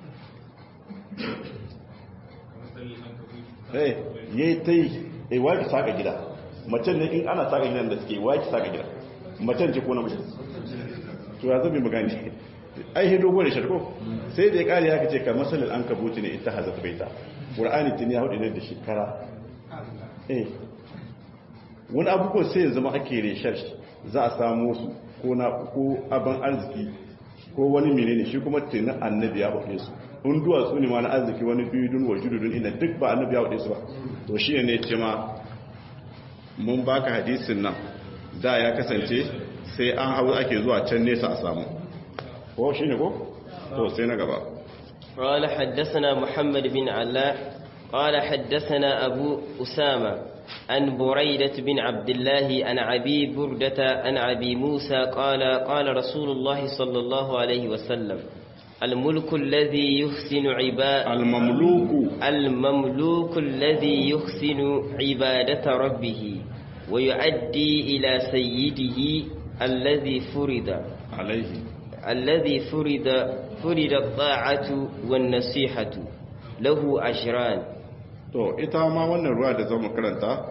eh yayi tai eh wa yake saka gida macen ne in ana saka gidan da suke wa yake saka gida macen ce ko namijin to ya zabi magani ai hido gole sharko sai da ya kare ya kace ka masalal an kabuti ne ita hazat baita qur'ani tun ya hudu ne da shekara eh wani abubuwan sai ya zama ake reshar shi za a samu su ko na ko abin arziki ko wani menene shi kuma tuni annabi ya faɗe su in duwatsu ne ma na arziki wani bidun wa jududun ina duk ba annabi ya faɗe su ba to shi ne ce ma mun baka hadisin nan da ya kasance sai an hau ake zuwa can nesa a samu ko shi ne ko to sai na gaba قال حدثنا محمد بن علاء قال حدثنا أبو أسامة عن بريدة بن عبد الله عن أبي بردة عن أبي موسى قال قال رسول الله صلى الله عليه وسلم الملك الذي يحسن عباد المملوك المملوك الذي يحسن عبادة ربه ويؤدي إلى سيده الذي فرض عليه الذي فرض فرض الطاعة والنصيحة له أجران to ita ma wannan ruwa da zamu karanta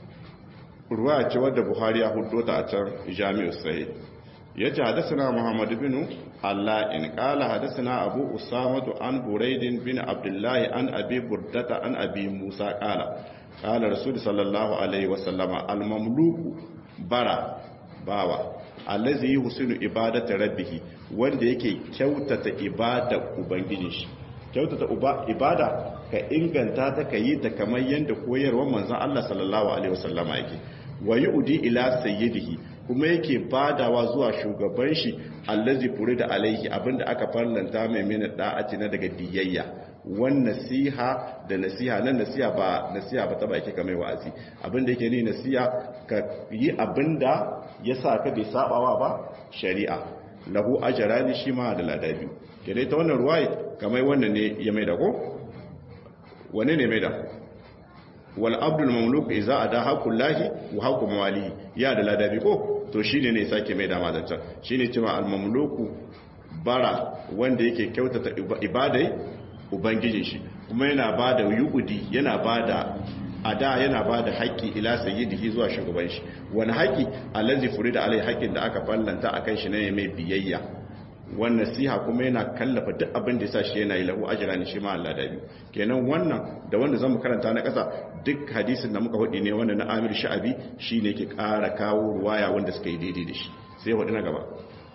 ruwa ce wadda Buhari ya hudo ta a can Jami'u Sahih yace hadathana Muhammad ibn Allah in qala hadathana Abu Usama an Buraid bin Abdullah an Abi Burdata an Abi Musa qala qala Rasul sallallahu alaihi wasallama al-mamluku bara bawa allazi husinu ibadata rabbih wanda yake kyautata ibada ubangijin shi kyautata ibada ka inganta ta ka yi ta kamar yadda koyarwar manzon Allah sallallahu alaihi wasallama yake wa yu'di ila sayyidihi kuma yake badawa zuwa shugaban shi allazi furida alaihi abinda aka farlanta mai mina da'ati na daga diyayya wan nasiha da nasiha nan nasiha ba nasiha ba ta ba yake kamar wa'azi abinda yake ni nasiha ka yi abinda yasa ka bai sabawa ba shari'a lahu ajrani shi ma da ladabi kene ta wannan ruwaye kamar wannan ne ya mai da ko wane ne mai da wal abdul mamluk idza ada haqullahi wa haqqu mawalihi ya da ladabi ko to shine ne sake mai da mazancan shine cewa al mamluku bara wanda yake kyautata ibadai ubangijin shi kuma yana bada yuqudi yana bada ada yana bada haƙƙi ila sayyidihi zuwa shugaban shi wani haƙƙi allazi furida alai haƙƙin da aka fallanta akan shi ne mai biyayya wannan nasiha kuma yana kallafa duk abin da yasa shi yana yi lahu ajra ne shi ma Allah da biyu kenan wannan da wanda zamu karanta na ƙasa duk hadisin da muka hudi ne wanda na Amir Sha'abi shine yake ƙara kawo ruwaya wanda suka yi daidai da shi sai hudi na gaba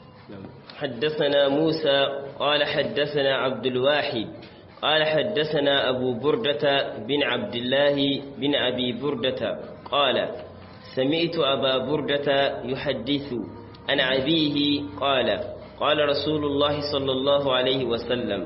حدثنا موسى قال حدثنا عبد الواحد قال حدثنا أبو بردة بن عبد الله بن أبي بردة قال سمعت أبا بردة يحدث عن أبيه قال قال رسول الله صلى الله عليه وسلم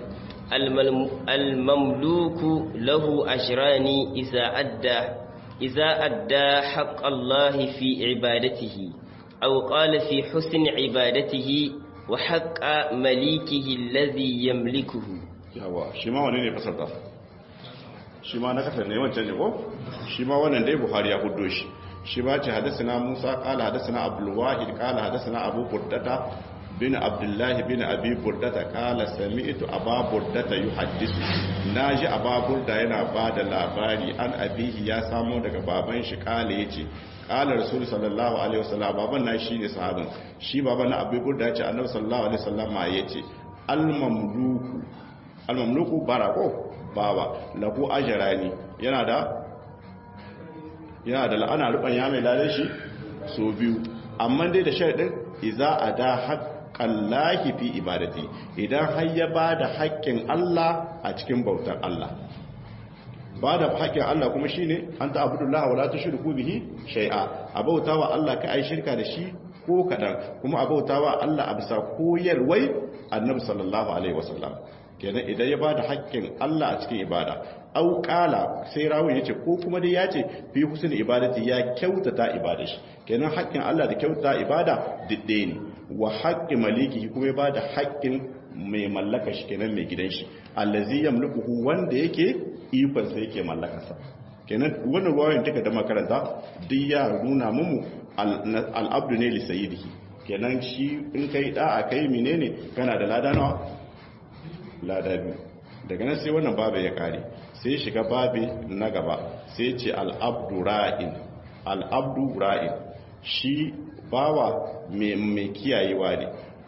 المملوك له أجران إذا أدى إذا أدى حق الله في عبادته أو قال في حسن عبادته وحق مليكه الذي يملكه yawa shi ma wani ne fasarta shi ma na kasar ne wancan ne ko shi ma wannan dai buhari ya hudo shi shi ba ce hadasana musa kala hadasana abdulwahid kala hadasana abu burdata bin abdullahi bin abi burdata kala sami'tu aba burdata yuhaddisu naji aba burda yana ba da labari an abihi ya samo daga baban shi kala yace kala rasul sallallahu alaihi wasallam baban na shine sahabin shi baban na abi burda yace annabi sallallahu alaihi wasallam yace al mamluku almamluku barako bawa lahu ajrani yana da yana da la'ana ruban ya mai lalar shi so biyu amma dai da sharadin idza ada haqqallahi fi ibadati idan har ya bada haƙƙin Allah a cikin bautar Allah bada haƙƙin Allah kuma shine anta abudullahi wala tushriku bihi shay'a abautawa Allah ka ai shirka da shi ko kadan kuma abautawa Allah a bisa koyarwai annabi sallallahu alaihi wasallam kenan idan ya bada haƙƙin Allah a cikin ibada au qala sai rawun yace ko kuma dai yace fi husnul ibadati ya kyautata ibada shi kenan haƙƙin Allah da kyautata ibada didde ne wa haqqi maliki kuma ya bada haƙƙin mai mallaka shi kenan mai gidan shi allazi yamlikuhu wanda yake ikon sa yake mallakarsa kenan wannan ruwayan take da makaranta duk ya nuna mumu al-abdu ne li sayyidihi kenan shi in kai da'a kai menene kana da lada nawa lada biyu daga nan sai wannan babu ya kare sai shiga babi na gaba sai ce al'abdu ra'in al'abdu ra'in shi bawa mai kiyayewa ne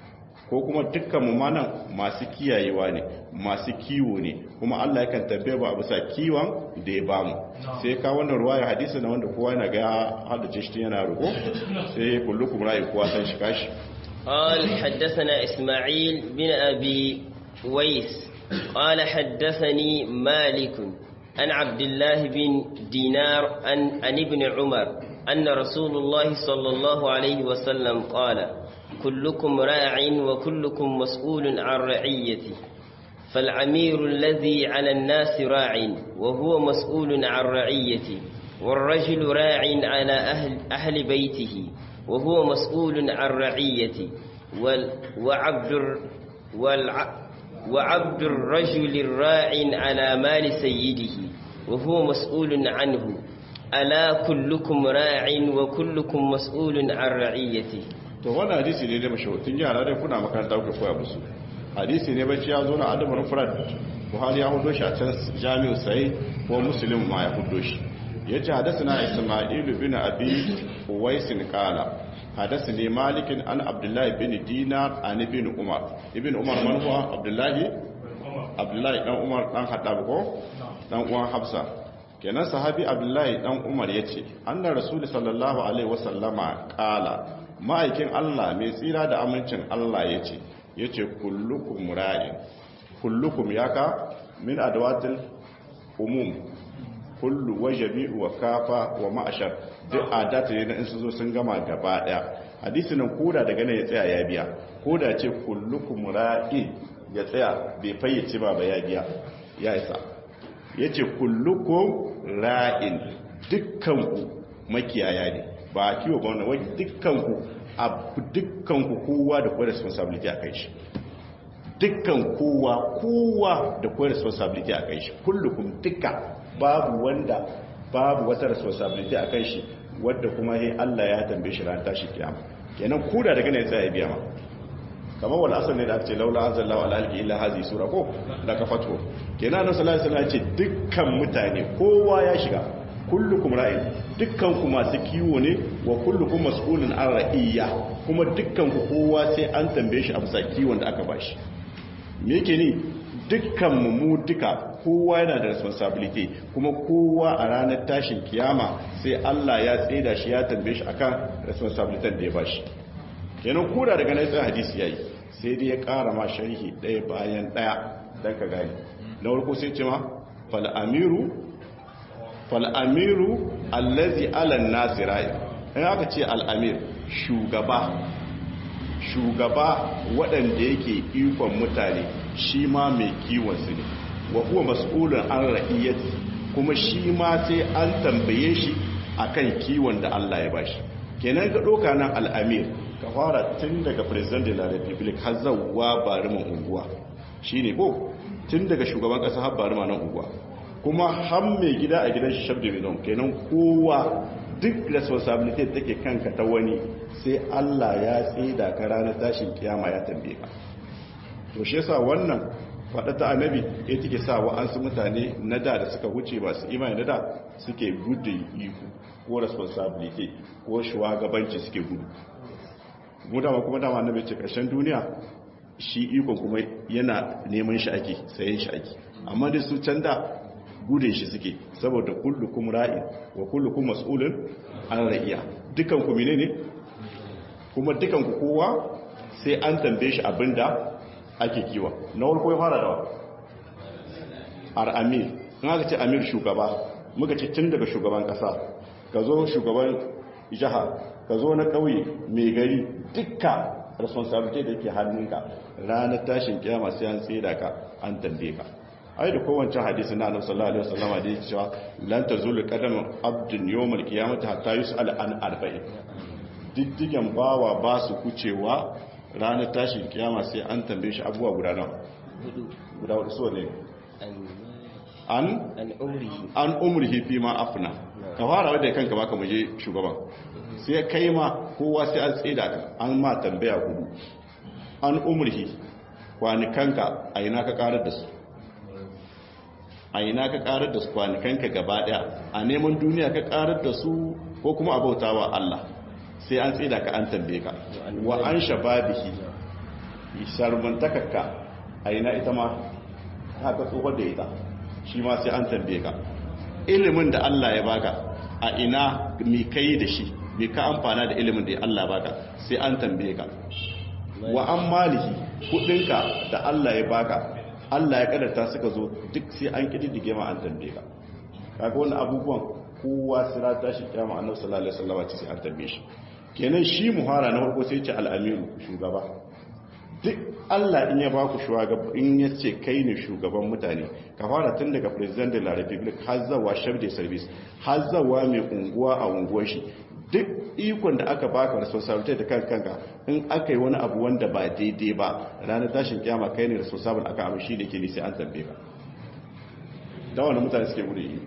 ko kuma dukkan mu manan masu kiyayewa ne masu kiwo ne kuma Allah yakan tambaye ba a bisa kiwon da ya bamu sai ka wannan ruwaya hadisi na wanda kowa yana ga haddace shi yana ruko sai kullukum ra'i kowa san shi kashi قال حدثنا إسماعيل بن أبي ويس قال حدثني مالك عن عبد الله بن دينار عن, عن ابن عمر أن رسول الله صلى الله عليه وسلم قال كلكم راع وكلكم مسؤول عن رعيته فالعمير الذي على الناس راع وهو مسؤول عن رعيته والرجل راع على أهل, أهل بيته وهو مسؤول عن رعيته وال وعبد والع وعبد الرجل الراع على مال سيده وهو مسؤول عنه ألا كلكم راع وكلكم مسؤول عن رعيته to wannan hadisi ne da mashahutun yara dai kuna makaranta ku koya musu hadisi ne bacci ya zo na adamu mufrad buhari ya hudo shi a can jami'u sai ko muslim ma ya hudo shi yace hadathana isma'il bin abi uwais qala hadathani malik an abdullah bin dinar an ibn umar ibn umar man huwa abdullah abdullah dan umar dan haddab ko dan uwan hafsa kenan sahabi abdullah dan umar yace anna rasul sallallahu alaihi wasallama qala ma'aikin Allah mai tsira da amincin Allah yace yace kullukum ra'in kullukum yaka min adwatil umum kullu wa jami'u wa kafa wa ma'ashar duk adata ne in su zo sun gama gaba daya hadisi nan koda daga nan ya tsaya ya biya koda ce kullukum ra'in ya tsaya bai fayyace ba ba ya biya ya isa yace kullukum ra'in dukkan ku makiyaya ne ba kiwo ba wannan wai dukkan ku abu dukkan ku kowa da kowa responsibility a kai shi dukkan kowa kowa da kowa responsibility a kai shi kullukum dukkan babu wanda babu wata responsibility a kan shi wadda kuma he Allah ya tambaye shi ran tashi kiyama kenan kuda daga ne sai ya biya ma kamar wala asal ne da ake ce laula anzalallahu ala alqi illa hazi sura ko da ka fatwo kenan annabi sallallahu alaihi wasallam ya ce dukkan mutane kowa ya shiga kullukum ra'in dukkan ku masu kiwo ne wa kullukum mas'ulun an ra'iyya kuma dukkan ku kowa sai an tambaye shi a bisa kiwon da aka bashi me yake ni dukkan mu duka kowa yana da responsibility kuma kowa a ranar tashin kiyama sai Allah ya tseda shi ya tambaye shi akan responsibility da ya bashi kenan koda daga nan sai hadisi yayi sai dai ya ƙara ma sharhi ɗaya bayan ɗaya dan ka gani na farko sai ce ma fal amiru fal amiru allazi ala nasirai in aka ce al amir shugaba shugaba waɗanda yake ikon mutane shi ma mai kiwon su ne wa kuwa mas'ulun an ra'iyyati kuma shi ma sai an tambaye shi akan kiwon da Allah ya bashi kenan ga doka nan al'amir ka fara tun daga president de la republic har zawwa bariman unguwa shine ko tun daga shugaban kasa har barima nan unguwa kuma har mai gida a gidan shi shabda mai kenan kowa duk responsibility take kanka ta wani sai Allah ya tsida ka ranar tashin kiyama ya tambaye ka to shi yasa wannan faɗa ta annabi ya take sa wa'ansu mutane na da da suka wuce masu imani na da suke gudun iko ko responsibility ko shugabanci suke gudu mu dama kuma dama annabi ce ƙarshen duniya shi ikon kuma yana neman shi ake sayen shi ake amma da su can da gudun shi suke saboda kullukum ra'in wa kullukum mas'ulun an ra'iya dukan ku menene kuma dukan ku kowa sai an tambaye shi abinda ake kiwa na farko ya fara da ar amir in aka ce amir shugaba muka ce tun daga shugaban kasa ka zo shugaban jiha ka zo na kauye mai gari dukka responsibility da yake hannunka ranar tashin kiyama sai an tsira ka an tambaye ka ai da kowace hadisi na annabi sallallahu alaihi wasallam da yake cewa lan tazulu qadam abdun yawmal qiyamati hatta yus'al an arba'in diddigen bawa ba su kucewa ranar tashin kiyama sai an tambaye shi abubuwa guda nawa guda hudu so ne an an umrihi fi ma afna ka fara wadda kanka baka muje shugaban sai kai ma kowa sai an tsida ka an ma tambaya hudu an umrihi kwanikanka a ina ka karar da su a ina ka karar da su kwanikanka gaba daya a neman duniya ka karar da su ko kuma abautawa Allah sai an tsida ka an tambaye ka wa an shababihi sharmantakarka a ina ita ma haka tsohon da ita shi ma sai an tambaye ka ilimin da Allah ya baka a ina mi kai da shi mi ka amfana da ilimin da Allah baka sai an tambaye ka wa an malihi kudinka da Allah ya baka Allah ya kadarta suka zo duk sai an kididdige ma an tambaye ka kaga wannan abubuwan kowa sira tashi kiyama annabi sallallahu alaihi wasallam ce sai an tambaye shi kenan shi muhara na farko sai ce al-amiru shugaba duk Allah in ya baku shugaba in ya ce kai ne shugaban mutane ka fara tun daga president de la republic har zawa chef de service har zawa mai unguwa a unguwar shi duk ikon da aka baka responsibility da kanka kanka in aka yi wani abu wanda ba daidai ba ranar tashin kiyama kai ne responsible aka abu shi da ke sai an tambaye ka da wani mutane suke gudu yi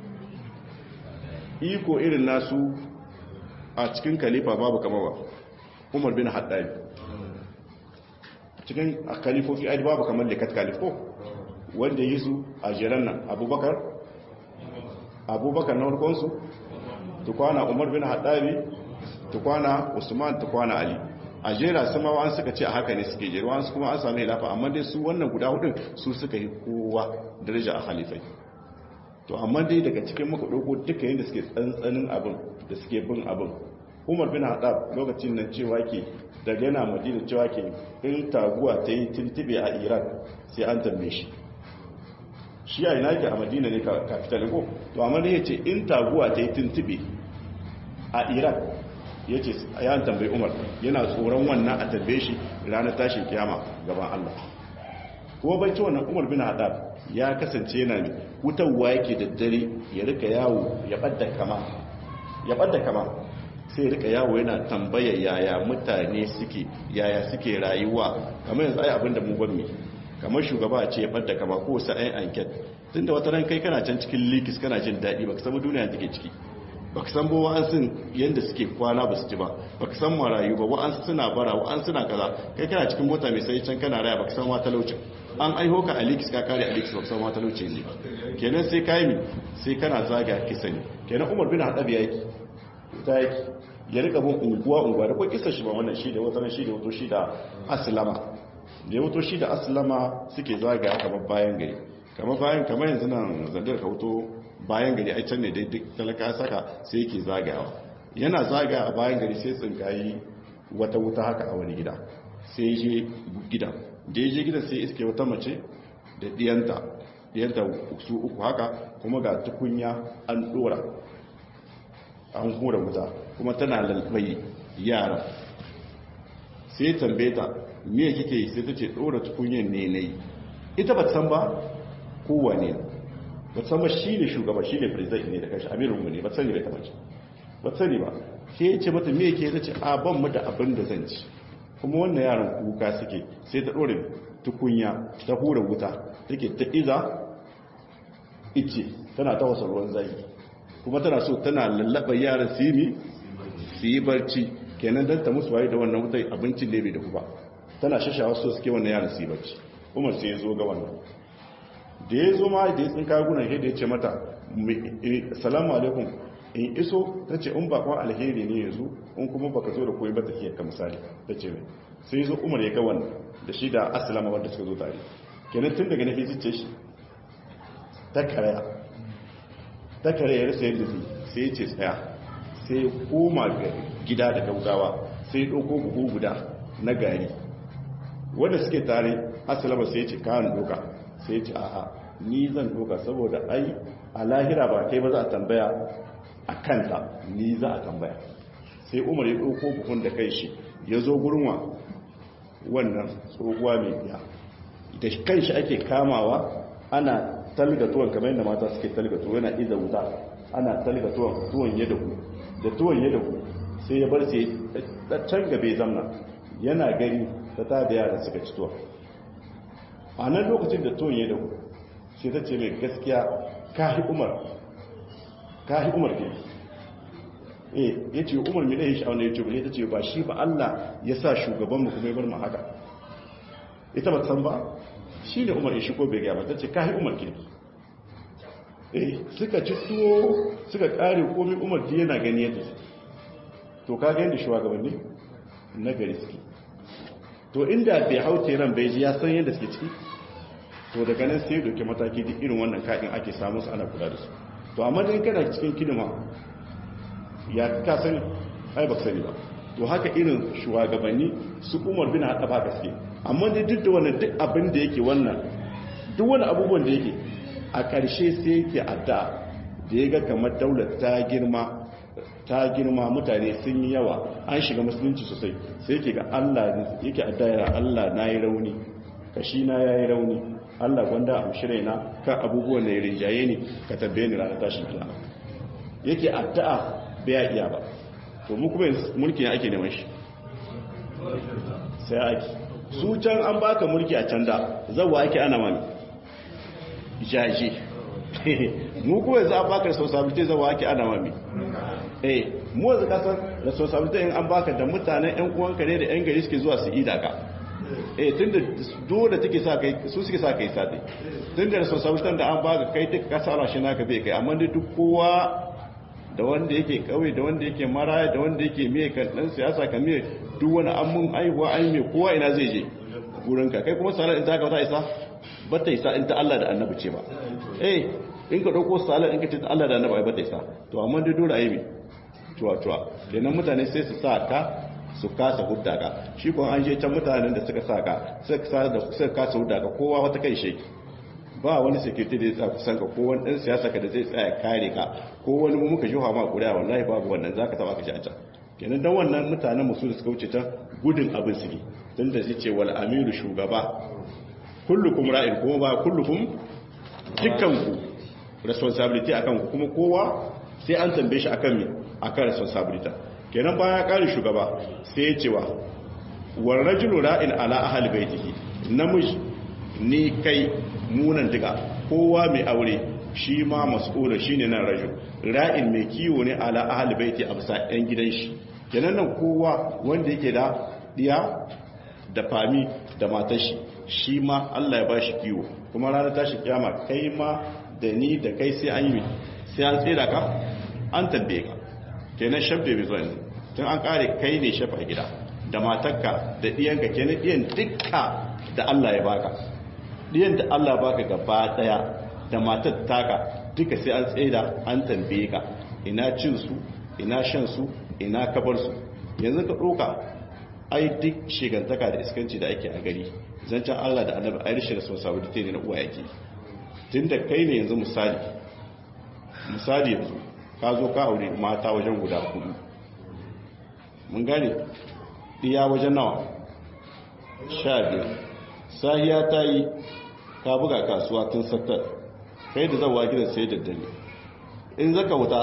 iko irin nasu a cikin kalifa babu kama ba umar bin haddari cikin kalifofi ai babu kamar likat kalifo wanda yi su a jiran nan abubakar abubakar na warkonsu tukwana umar bin haddari tukwana usman tukwana ali a jera sama an suka ce a haka ne suke jera wasu kuma an sami lafa amma dai su wannan guda hudun su suka yi kowa daraja a halifai to amma dai daga cikin muka ɗauko duka yadda suke tsantsanin abin da suke bin abin umar bin haɗab lokacin nan cewa ke daga yana madina cewa ke in taguwa ta yi tuntube a iran sai an tambaye shi shi a ina ke a madina ne kafitalin ko to amma dai ya ce in taguwa ta yi tuntube a iran ya ce ya tambayi umar yana tsoron wannan a tambaye shi ranar tashin kiyama gaban allah ko bai ci wannan umar bin haɗab ya kasance yana ne wutarwa yake da dare ya rika yawo ya ɓadda kama ya ɓadda kama sai ya rika yawo yana tambaya yaya mutane suke yaya suke rayuwa kamar yanzu ai abinda mu ban mi kamar shugaba a ce ya ɓadda kama ko wasu ayin anket tun da wata ran kai kana can cikin likis kana jin daɗi baka samu duniya take ciki baka san ba wa'ansu yadda suke kwana ba su ci ba baka san marayu ba wa'ansu suna bara wa'ansu suna kaza kai kana cikin mota mai sai can kana raya baka san wa talaucin an aiho ka alikis ka kare alikis baka san wa talaucin ne kenan sai kai mi sai kana zaga ki sani kenan Umar bin Hadabi yake ta yake ya rika bin unguwa unguwa da kai kisa shi ba wannan shi da wata shi da wato shi da aslama da wato shi da aslama suke zaga kamar bayan gari kamar bayan kamar yanzu nan zandar ka wuto bayan gari a can ne dai duk talaka saka sai yake zagayawa yana zagaya a bayan gari sai tsinkayi wata wuta haka a wani gida sai je gidan da ya je gidan sai iske wata mace da diyanta diyanta su uku haka kuma ga tukunya an dora an hura wuta kuma tana lalbai yara sai tambaye ta me kike yi sai ta ce dora tukunyan ne nayi ita ba san ba kowane ne ba san ba shi ne shugaba shi ne president ne da kanshi amirin mu ne ba sani bai taba ci ba sani ba sai ya ce mata me yake ta ce a ban mu da abin da zan ci kuma wannan yaran kuka suke sai ta dore tukunya ta hura wuta take ta iza ice tana ta wasa ruwan zai kuma tana so tana lallaba yaran su yi su yi barci kenan dan ta musu waye da wannan wutai abincin ne bai da ba tana shashawa so suke wannan yaran su yi barci umar sai ya zo ga wannan da ya zo ma da ya tsinka gunan shi da ya ce mata salamu alaikum in iso ta ce in bakon alheri ne yanzu in kuma baka zo da koyi ba tafiyar ka misali ta ce mai sai zo umar ya ga wannan da shi da asalama wanda suka zo tare kenan tun daga nafi zice shi ta karaya ta karaya ya rasa yadda zai sai ya ce tsaya sai ya koma gida da gaugawa sai ya ɗauko buhu guda na gari wanda suke tare asalama sai ya ce kayan doka sai ce a'a ni zan doka saboda ai a lahira ba kai ba za a tambaya a kanta ni za a tambaya sai umar ya ɗauko buhun da kai shi ya zo gurma wannan tsohuwa mai biya da kan shi ake kamawa ana talga tuwon kamar yadda mata suke talga tuwon yana iza wuta ana talga tuwon tuwon ya dahu da tuwon ya dahu sai ya bar sai can gabe zamna yana gani ta ta da yara suka ci tuwon a nan lokacin da tuwon ya dahu sai ta ce mai gaskiya kahi umar kahi umar ke eh ya ce umar mai ɗaya sha'awar ya ce ba ta ce ba shi ba Allah ya sa shugabanmu kuma ya bar mu haka ita ba san ba shi ne umar ya shigo bai gaba ta ce kahi umar ke eh suka ci tuwo suka kare komai umar ji yana gani yadda to ka ga yadda shugabanni na gari suke to inda bai haute ran bai ji ya san yadda suke ciki to daga nan sai doke mataki duk irin wannan kaɗin ake samu su ana kula da su to amma dan kana cikin kidima ya ka sani ai ba sani ba to haka irin shugabanni su umar bin haɗa ba gaske amma dai duk da wannan duk abin da yake wannan duk wani abubuwan da yake a ƙarshe sai yake adda da ya ga kamar daular ta girma ta girma mutane sun yi yawa an shiga musulunci sosai sai yake ga Allah yake adda ya Allah na yi rauni kashi na ya yi rauni Allah gwanda a shirai na kan abubuwan da ya rinjaye ni ka tabbe ni ranar tashin kiyama yake addu'a bai iya ba to mu kuma mulki ne ake neman shi sai ake su can an baka mulki a can da zawa ake ana mami jaje mu kuma yanzu an baka responsibility zawa ake ana mami eh mu yanzu kasar responsibility in an baka da mutanen yan uwanka ne da yan gari suke zuwa su ida ka eh tunda dole take sa kai su suke sa kai sadi tunda responsibility da an baka kai duk kasara shi naka bai kai amma duk kowa da wanda yake kauye da wanda yake maraya da wanda yake miye kan dan siyasa kan miye duk wani an mun aihuwa an mai kowa ina zai je gurin ka kai kuma salar in ta ka ta isa ba ta isa in ta Allah da annabi ce ba eh in ka dauko salar in ka ce ta Allah da annabi ba ta isa to amma dai dole ayi mi tuwa tuwa kenan mutane sai su sa ka su kasa hudda ka shi kuma an je can mutanen da suka sa ka suka kasa hudda ka kowa wata kai sheki ba wani security da ya tsaya kusan ka ko wani dan siyasa ka da zai tsaya kare ka ko wani mu muka juha ma kuriya wallahi babu wannan zaka taba ka ci a can kenan dan wannan mutanen musu da suka wuce ta gudun abin su ne tun da ce wal amiru shugaba kullukum ra'in kuma ba kullukum dukkan ku responsibility akan ku kuma kowa sai an tambaye shi akan me akan responsibility kenan baya kare shugaba sai ya cewa war rajulu ra'in ala ahli baitihi namiji ni kai munan diga kowa mai aure shi ma mas'ula shine nan rajul ra'in mai kiwo ne ala ahli baiti a bisa ɗan gidan shi kenan nan kowa wanda yake da diya da fami da matar shi shi ma Allah ya ba shi kiwo kuma ranar tashi kiyama kai ma da ni da kai sai an yi sai an tsira ka an tambaye ka kenan shabbe bai zuwa yanzu tun an kare kai ne shafa gida da matarka da diyanka kenan diyan dukka da Allah ya baka diyan da Allah baka gaba daya da matar taka duka sai an tsaida an tambaye ka ina cin su ina shan su ina kabar su yanzu ka doka ai duk shigantaka da iskanci da ake a gari zancen Allah da annabi ai rishin responsibility ne na uwa yake tunda kai ne yanzu misali misali yanzu ka zo ka aure mata wajen guda hudu mun gane iya wajen nawa sha biyar sahiya ta yi ka buga kasuwa tun sattar kai da zawa gidan sai daddare in zaka wuta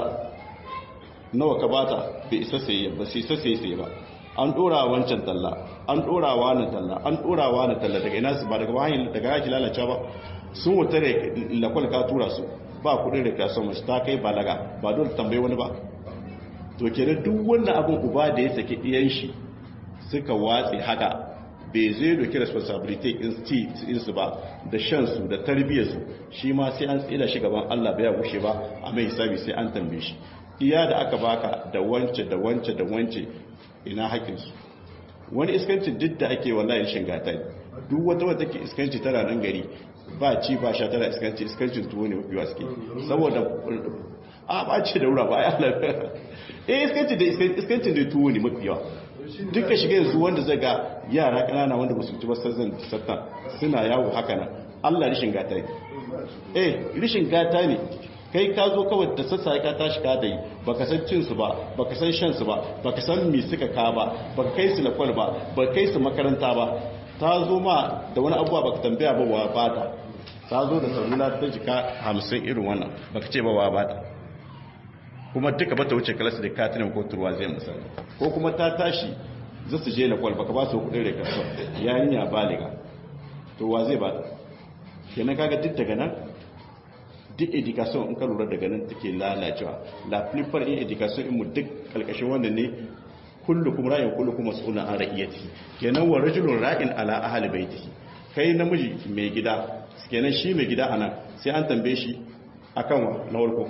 nawa ka bata bai isa sai ba sai isa sai sai ba an dora wancan talla an dora wani talla an dora wani talla daga ina su ba daga wahayi daga yaki lalace ba sun wuta da lakwal ka tura su ba kudin da ka son mace ta kai balaga ba dole tambayi wani ba to kenan duk wannan abin uba da ya saki iyan shi suka watsi haka bai zai doki responsibility in su ba da shansu da tarbiyyarsu shi ma sai an tsira shi gaban Allah bai gushe ba a mai hisabi sai an tambaye shi iya da aka baka da wance da wance da wance ina haƙinsu wani iskanci duk da ake wallahi shingata duk wata wata ke iskanci tana nan gari ba ci ba sha tana iskanci iskancin tuwo ne mafi wasu saboda a ba ce da wura ba ya lafiya eh iskanci da iskancin da tuwo ne mafi yawa duka shiga yanzu wanda zai ga yara kanana wanda basu ci ba sassan sattan suna yawo haka nan Allah rishin gata ne eh rishin gata ne kai ka zo kawai da sassa ka tashi ka da yi baka san cin su ba baka san shan su ba baka san me suka ka ba baka kai su lakwal ba baka kai su makaranta ba ta zo ma da wani abuwa baka tambaya ba wa bata ta zo da salula ta jika hamsin irin wannan baka ce ba wa bata kuma duka bata wuce kalasa da katinin ko turwa zai misali ko kuma ta tashi za su je lakwal baka ba su kudin rekarsu yarinya baliga to wa zai bata kenan kaga duk daga nan duk education in ka lura daga nan take lalacewa la flipper in education in mu duk kalkashin wannan ne kullukum ra'in kullukum mas'ulun an ra'iyati kenan wa rajulun ra'in ala ahli baitihi kai namiji mai gida kenan shi mai gida anan sai an tambaye shi akan wa na farko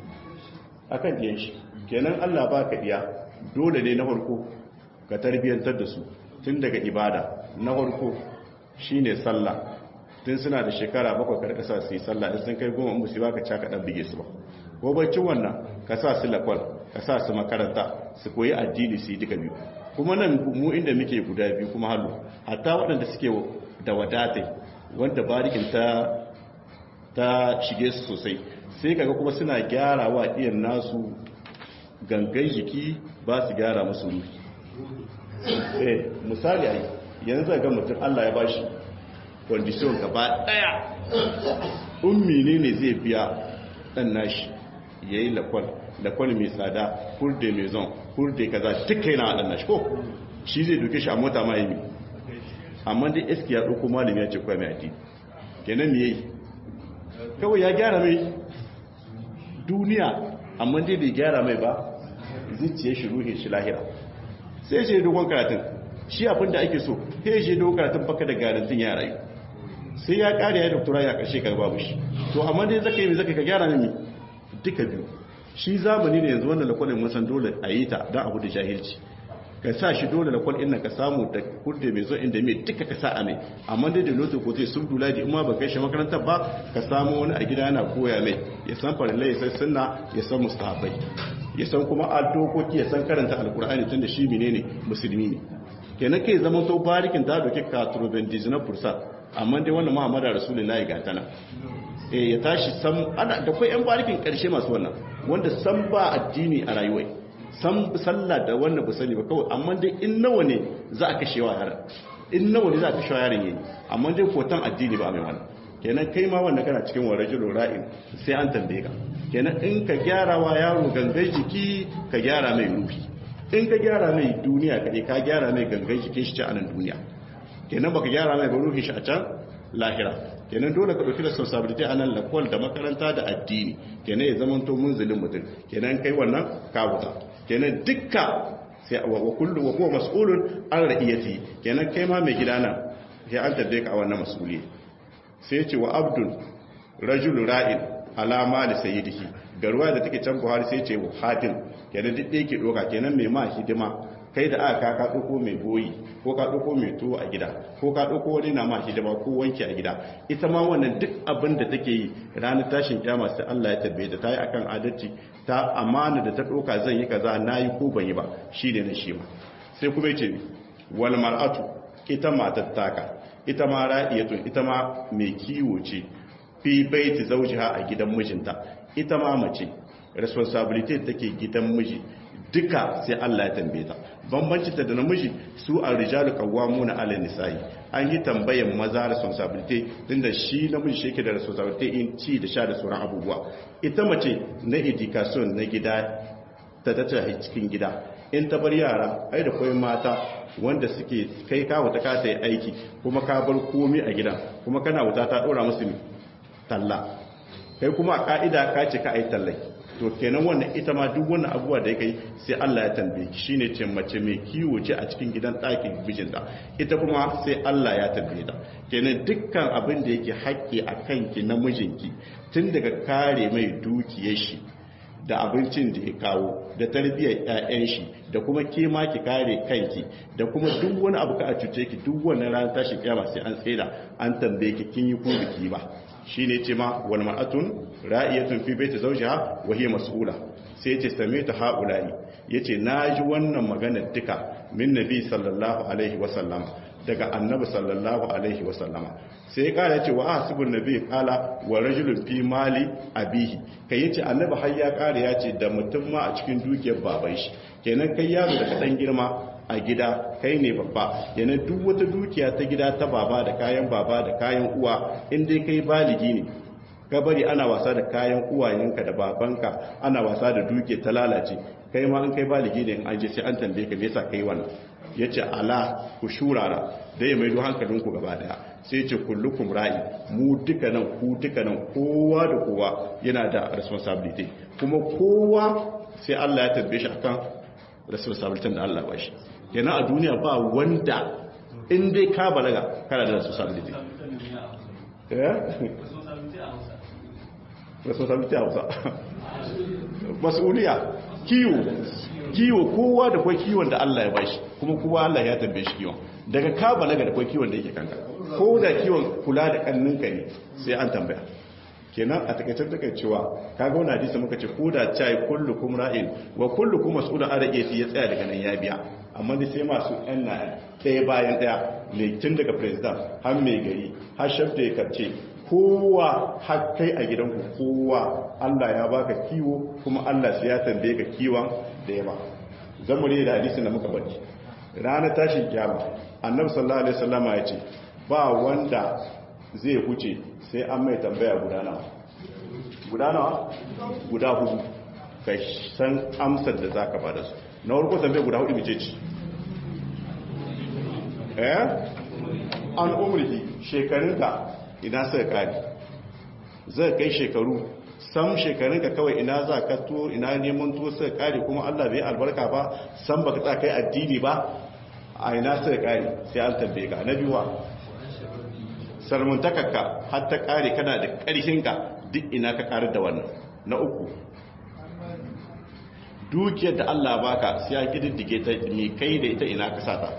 akan diyan shi kenan Allah baka diya dole ne na farko ka tarbiyantar da su tun daga ibada na farko shine sallah tun suna da shekara bakwai karkasa su yi sallah in sun kai goma in musu ba ka caka dan bige su ba gobacin wannan ka sa su lakwal ka sa su makaranta su koyi addini su yi duka biyu kuma nan mu inda muke guda biyu kuma hallu hatta waɗanda suke da wadatai wanda barikin ta ta shige su sosai sai kaga kuma suna gyara wa iyan nasu gangan jiki ba su gyara musu ruhi eh misali ai yanzu ga mutum Allah ya bashi condition gaba daya ummi ne ne zai biya dan nashi yayi lakwal lakwal mai tsada kurde mai zon kurde kaza duka yana dan nashi ko shi zai duke shi a mota ma yi amma dai eski ya dauko malami ya ce kwa mai addini kenan me yayi kawai ya gyara mai duniya amma dai bai gyara mai ba zuciya shi ruhin shi lahira sai je dogon karatun shi abin da ake so sai je dogon karatun baka da garantin ya rayu sai ya kare ya doktora ya karshe ka babu shi to amma dai zaka yi zaka ka gyara mai duka biyu shi zamani ne yanzu wannan lakwalin mun san dole a yi ta don abu da jahilci ka sa shi dole da kwal inda ka samu da kurde mai zo inda mai duka ka sa a mai amma dai da lotu ko zai sun dula da ima ba kai shi makarantar ba ka samu wani a gida yana koya mai ya san farillai ya san sunna ya san mustahabai ya san kuma dokoki ya san karanta alkur'ani tun da shi menene musulmi ne kenan kai zama to barikin ta doke ka turbendizinar fursa amma dai wannan muhammadu rasulullahi ga tana eh ya tashi san ana da kai yan barikin karshe masu wannan wanda san ba addini a rayuwai san sallah da wannan ba sani ba kawai amma dai in nawa ne za a kashe wa yaran in nawa ne za a kashe wa yaran yayi amma dai kotan addini ba mai wannan kenan kai ma wanda kana cikin warajul ra'in sai an tambaye ka kenan in ka gyara wa yaro gangan jiki ka gyara mai ruhi in ka gyara mai duniya ka ka gyara mai gangan jikin shi a nan duniya kenan baka gyara mai ba ruhi shi a can lahira kenan dole ka dauki responsibility a nan lakwal da makaranta da addini kenan ya zama to munzilin mutum kenan kai wannan ka wuta kenan dukka sai wa kullu wa huwa mas'ulun an ra'iyati kenan kai ma mai gidana sai an tabbe ka a wannan mas'uli sai ce wa abdul rajul ra'in alama da sayyidihi garuwa da take can Buhari sai ce wa hatim kenan duk da yake doka kenan mai ma hidima kai da aka ka ɗauko mai boyi ko ka ɗauko mai tuwo a gida ko ka ɗauko wani na ma hidima ko wanki a gida ita ma wannan duk abin da take yi ranar tashin kyama sai Allah ya tabbe ta yi akan adalci ta amana da ta ɗauka zan yi kaza na yi ko ban yi ba shi ne na shi ma sai kuma ce wal mar'atu ita matar taka ita ma ra'iyatun ita ma mai kiwo ce fi baiti zawjiha a gidan mijinta ita ma mace responsibility take gidan miji duka sai Allah ya tambaye ta bambanci ta da namiji su a rijalu qawwamuna 'ala nisa'i an yi tambayan maza responsibility tunda shi namiji shi yake da responsibility in ci da sha da sauran abubuwa ita mace na education na gida ta tattara cikin gida in ta bar yara ai da koyi mata wanda suke kai ka wuta ka ta yi aiki kuma ka bar komai a gidan kuma kana wuta ta dora musu talla kai kuma a ka'ida ka ce ka ai tallai to kenan wannan ita ma duk wannan abubuwa da ya kai sai Allah ya tambaye ki shine ce mace mai kiwo ce a cikin gidan ɗakin bijinta ita kuma sai Allah ya tambaye ta kenan dukkan abin da yake haƙƙi a kanki na mijinki tun daga kare mai dukiyar shi da abincin da ya kawo da tarbiyyar ƴaƴan shi da kuma ke ma ki kare kanki da kuma duk wani abu ka a cuce ki duk wannan ranar tashi kiyama sai an tsaida an tambaye ki kin yi ko biki ba shine ce ma wal mar'atun ra'iyatun fi baiti zawjiha wa hiya mas'ula sai yace sami'tu haula'i yace naji wannan magana duka min nabi sallallahu alaihi wa sallam daga annabi sallallahu alaihi wa sallama sai ya kara yace wa asibun nabi qala wa rajulun fi mali abihi kai yace annabi har ya kara yace da mutum ma a cikin dukiyar baban shi kenan kai yaro da kadan girma a gida kai ne babba yana duk wata dukiya ta gida ta baba da kayan baba da kayan uwa in dai kai baligi ne ka bari ana wasa da kayan uwayenka da babanka ana wasa da duke ta lalace kai ma an kai baligi ne an je sai an tambaye ka me yasa kai wannan yace ala ku shurara dai mai do hankalin ku gaba daya sai yace kullukum ra'i mu duka nan ku duka nan kowa da kowa yana da responsibility kuma kowa sai Allah ya tambaye shi akan responsibility da Allah ba shi kenan a duniya ba wanda in dai ka balaga kana da responsibility responsibility a hausa masuliya kiwo kiwo kowa da kwa kiwon da Allah ya bashi kuma kowa Allah ya tambaye shi kiwon daga ka balaga da kwai kiwon da yake kanka ko da kiwon kula da kanninka ne sai an tambaya kenan a takaicen takaicewa kaga wani hadisi muka ce ko da cai kullukum ra'in wa kullukum mas'ulun an rage ya tsaya daga nan ya biya amma dai sai masu yan na ɗaya bayan ɗaya ne tun daga president har mai gari har shafta ya karce kowa har kai a gidanku kowa Allah ya baka kiwo kuma Allah sai ya tambaye ka kiwon da ya ba zamu ne da hadisin da muka bari ranar tashin kiyama annabi sallallahu alaihi wasallama ya ce ba wanda zai huce sai an mai tambaya guda nawa guda nawa guda hudu ka san amsar da zaka bada su na farko tambaya guda hudu mice ci eh an umrihi shekarunka ina suka kare zai kai shekaru sam shekarunka kawai ina za ka to ina neman to suka kare kuma Allah bai albarka ba san baka tsaka kai addini ba a ina suka kare sai an tambaye ka na biyuwa sarmuntakarka har ta kare kana da ƙarfinka duk ina ka kare da wannan na uku dukiyar da Allah baka sai ya kididdige ta mi kai da ita ina ka sata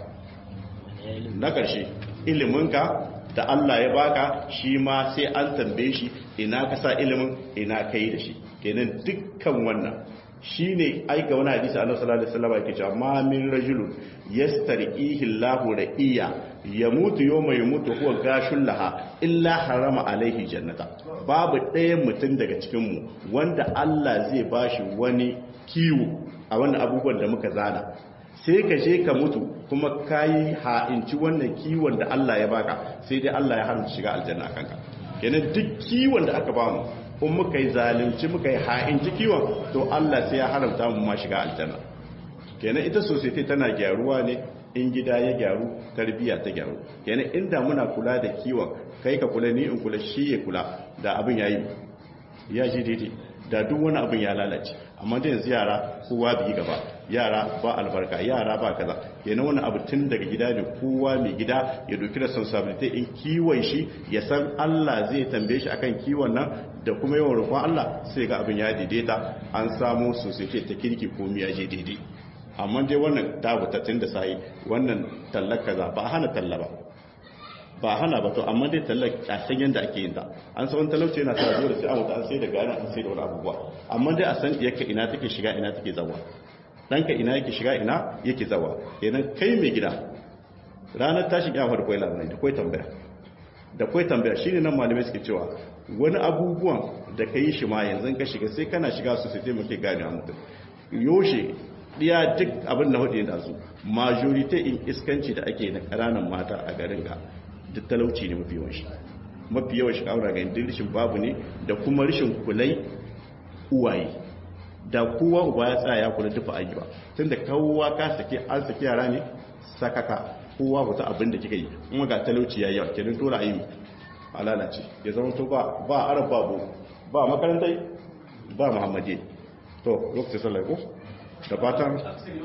na ƙarshe iliminka da Allah ya baka shi ma sai an tambaye shi ina ka sa ilimin ina kai da shi kenan dukkan wannan shine aika wani hadisi annabi sallallahu alaihi wasallam yake cewa ma min rajulun yastarihi Allahu ra'iya yamutu yawma yamutu huwa gashul laha illa harama alaihi jannata babu ɗaya mutum daga cikin mu wanda Allah zai bashi wani kiwo a wannan abubuwan da muka zana sai ka je ka mutu kuma kayi ha'inci wannan kiwon da Allah ya baka sai dai Allah ya haramta shiga aljanna kanka kenan duk kiwon da aka bamu in muka yi zalunci muka yi ha'inci kiwon to Allah sai ya haramta mu ma shiga aljanna kenan ita society tana gyaruwa ne in gida ya gyaru tarbiya ta gyaru kenan inda muna kula da kiwon kai ka kula ni in kula shi ya kula da abin yayi ya ji daidai da duk wani abin ya lalace amma da yanzu yara kowa bi gaba yara ba albarka yara ba kaza kenan wani abu tun daga gida ne kowa mai gida ya doki responsibility in kiwon shi ya san Allah zai tambaye shi akan kiwon nan da kuma yawan roƙon Allah sai ga abin ya daidaita an samu society ta kirki ko miya je daidai amma dai wannan tabutattun da sai wannan tallar kaza ba hana talla ba ba hana ba to amma dai tallar a san yadda ake yin ta an san talauci yana sa dole sai an wuta an sai da gani an sai da wani abubuwa amma dai a san yake ina take shiga ina take zawa ɗanka ina yake shiga ina yake zawa kenan kai mai gida ranar tashin yawa da kwai labarai da kwai tambaya da kwai tambaya shine nan malamai suke cewa wani abubuwan da ka yi shi ma yanzu ka shiga sai kana shiga su sai muke gane a mutum yoshe ɗiya duk abin da hudu da su majority in iskanci da ake na ƙananan mata a garin ga duk talauci ne mafi yawan shi mafi yawan shi kawura ga indin rishin babu ne da kuma rishin kulai uwaye da kowa uba ya tsaya ya kula dufa ayyuwa tun da kowa ka sake an sake yara ne sakaka kowa wata abin da kika yi kuma ga talauci ya yawa kenan dole a yi a lalace ya zama to ba ba arab babu ba makarantai ba muhammadi to lokacin sallah ko da fatan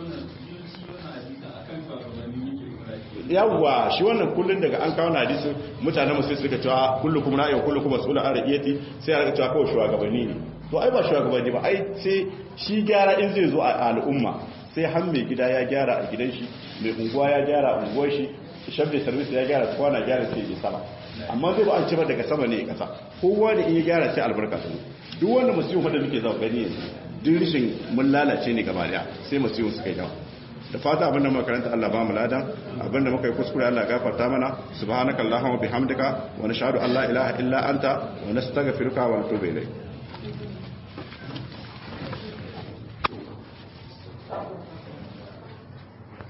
yawwa shi wannan kullun daga an kawo hadisin mutanen musulmi suka cewa kullukum ra'ayin kullukum mas'ulun an ra'iyati sai aka cewa kawai shugabanni ne to ai ba shugabanni ba ai sai shi gyara in zai zo a al'umma sai har mai gida ya gyara a gidan shi mai unguwa ya gyara a unguwar shi shabda service ya gyara kwana gyara sai ya sama amma zai ba an ce ba daga sama ne ya kasa kowa da in ya gyara sai albarka su duk wanda musulmi wanda muke zama gani yanzu duk rishin mun lalace ne gaba daya sai musulmi suka yi yawa da fata abinda makaranta Allah ba mu ladan abinda muka yi kuskure Allah gafarta mana subhanakallahumma bihamdika wa nashhadu an la ilaha illa anta wa nastaghfiruka wa natubu ilayk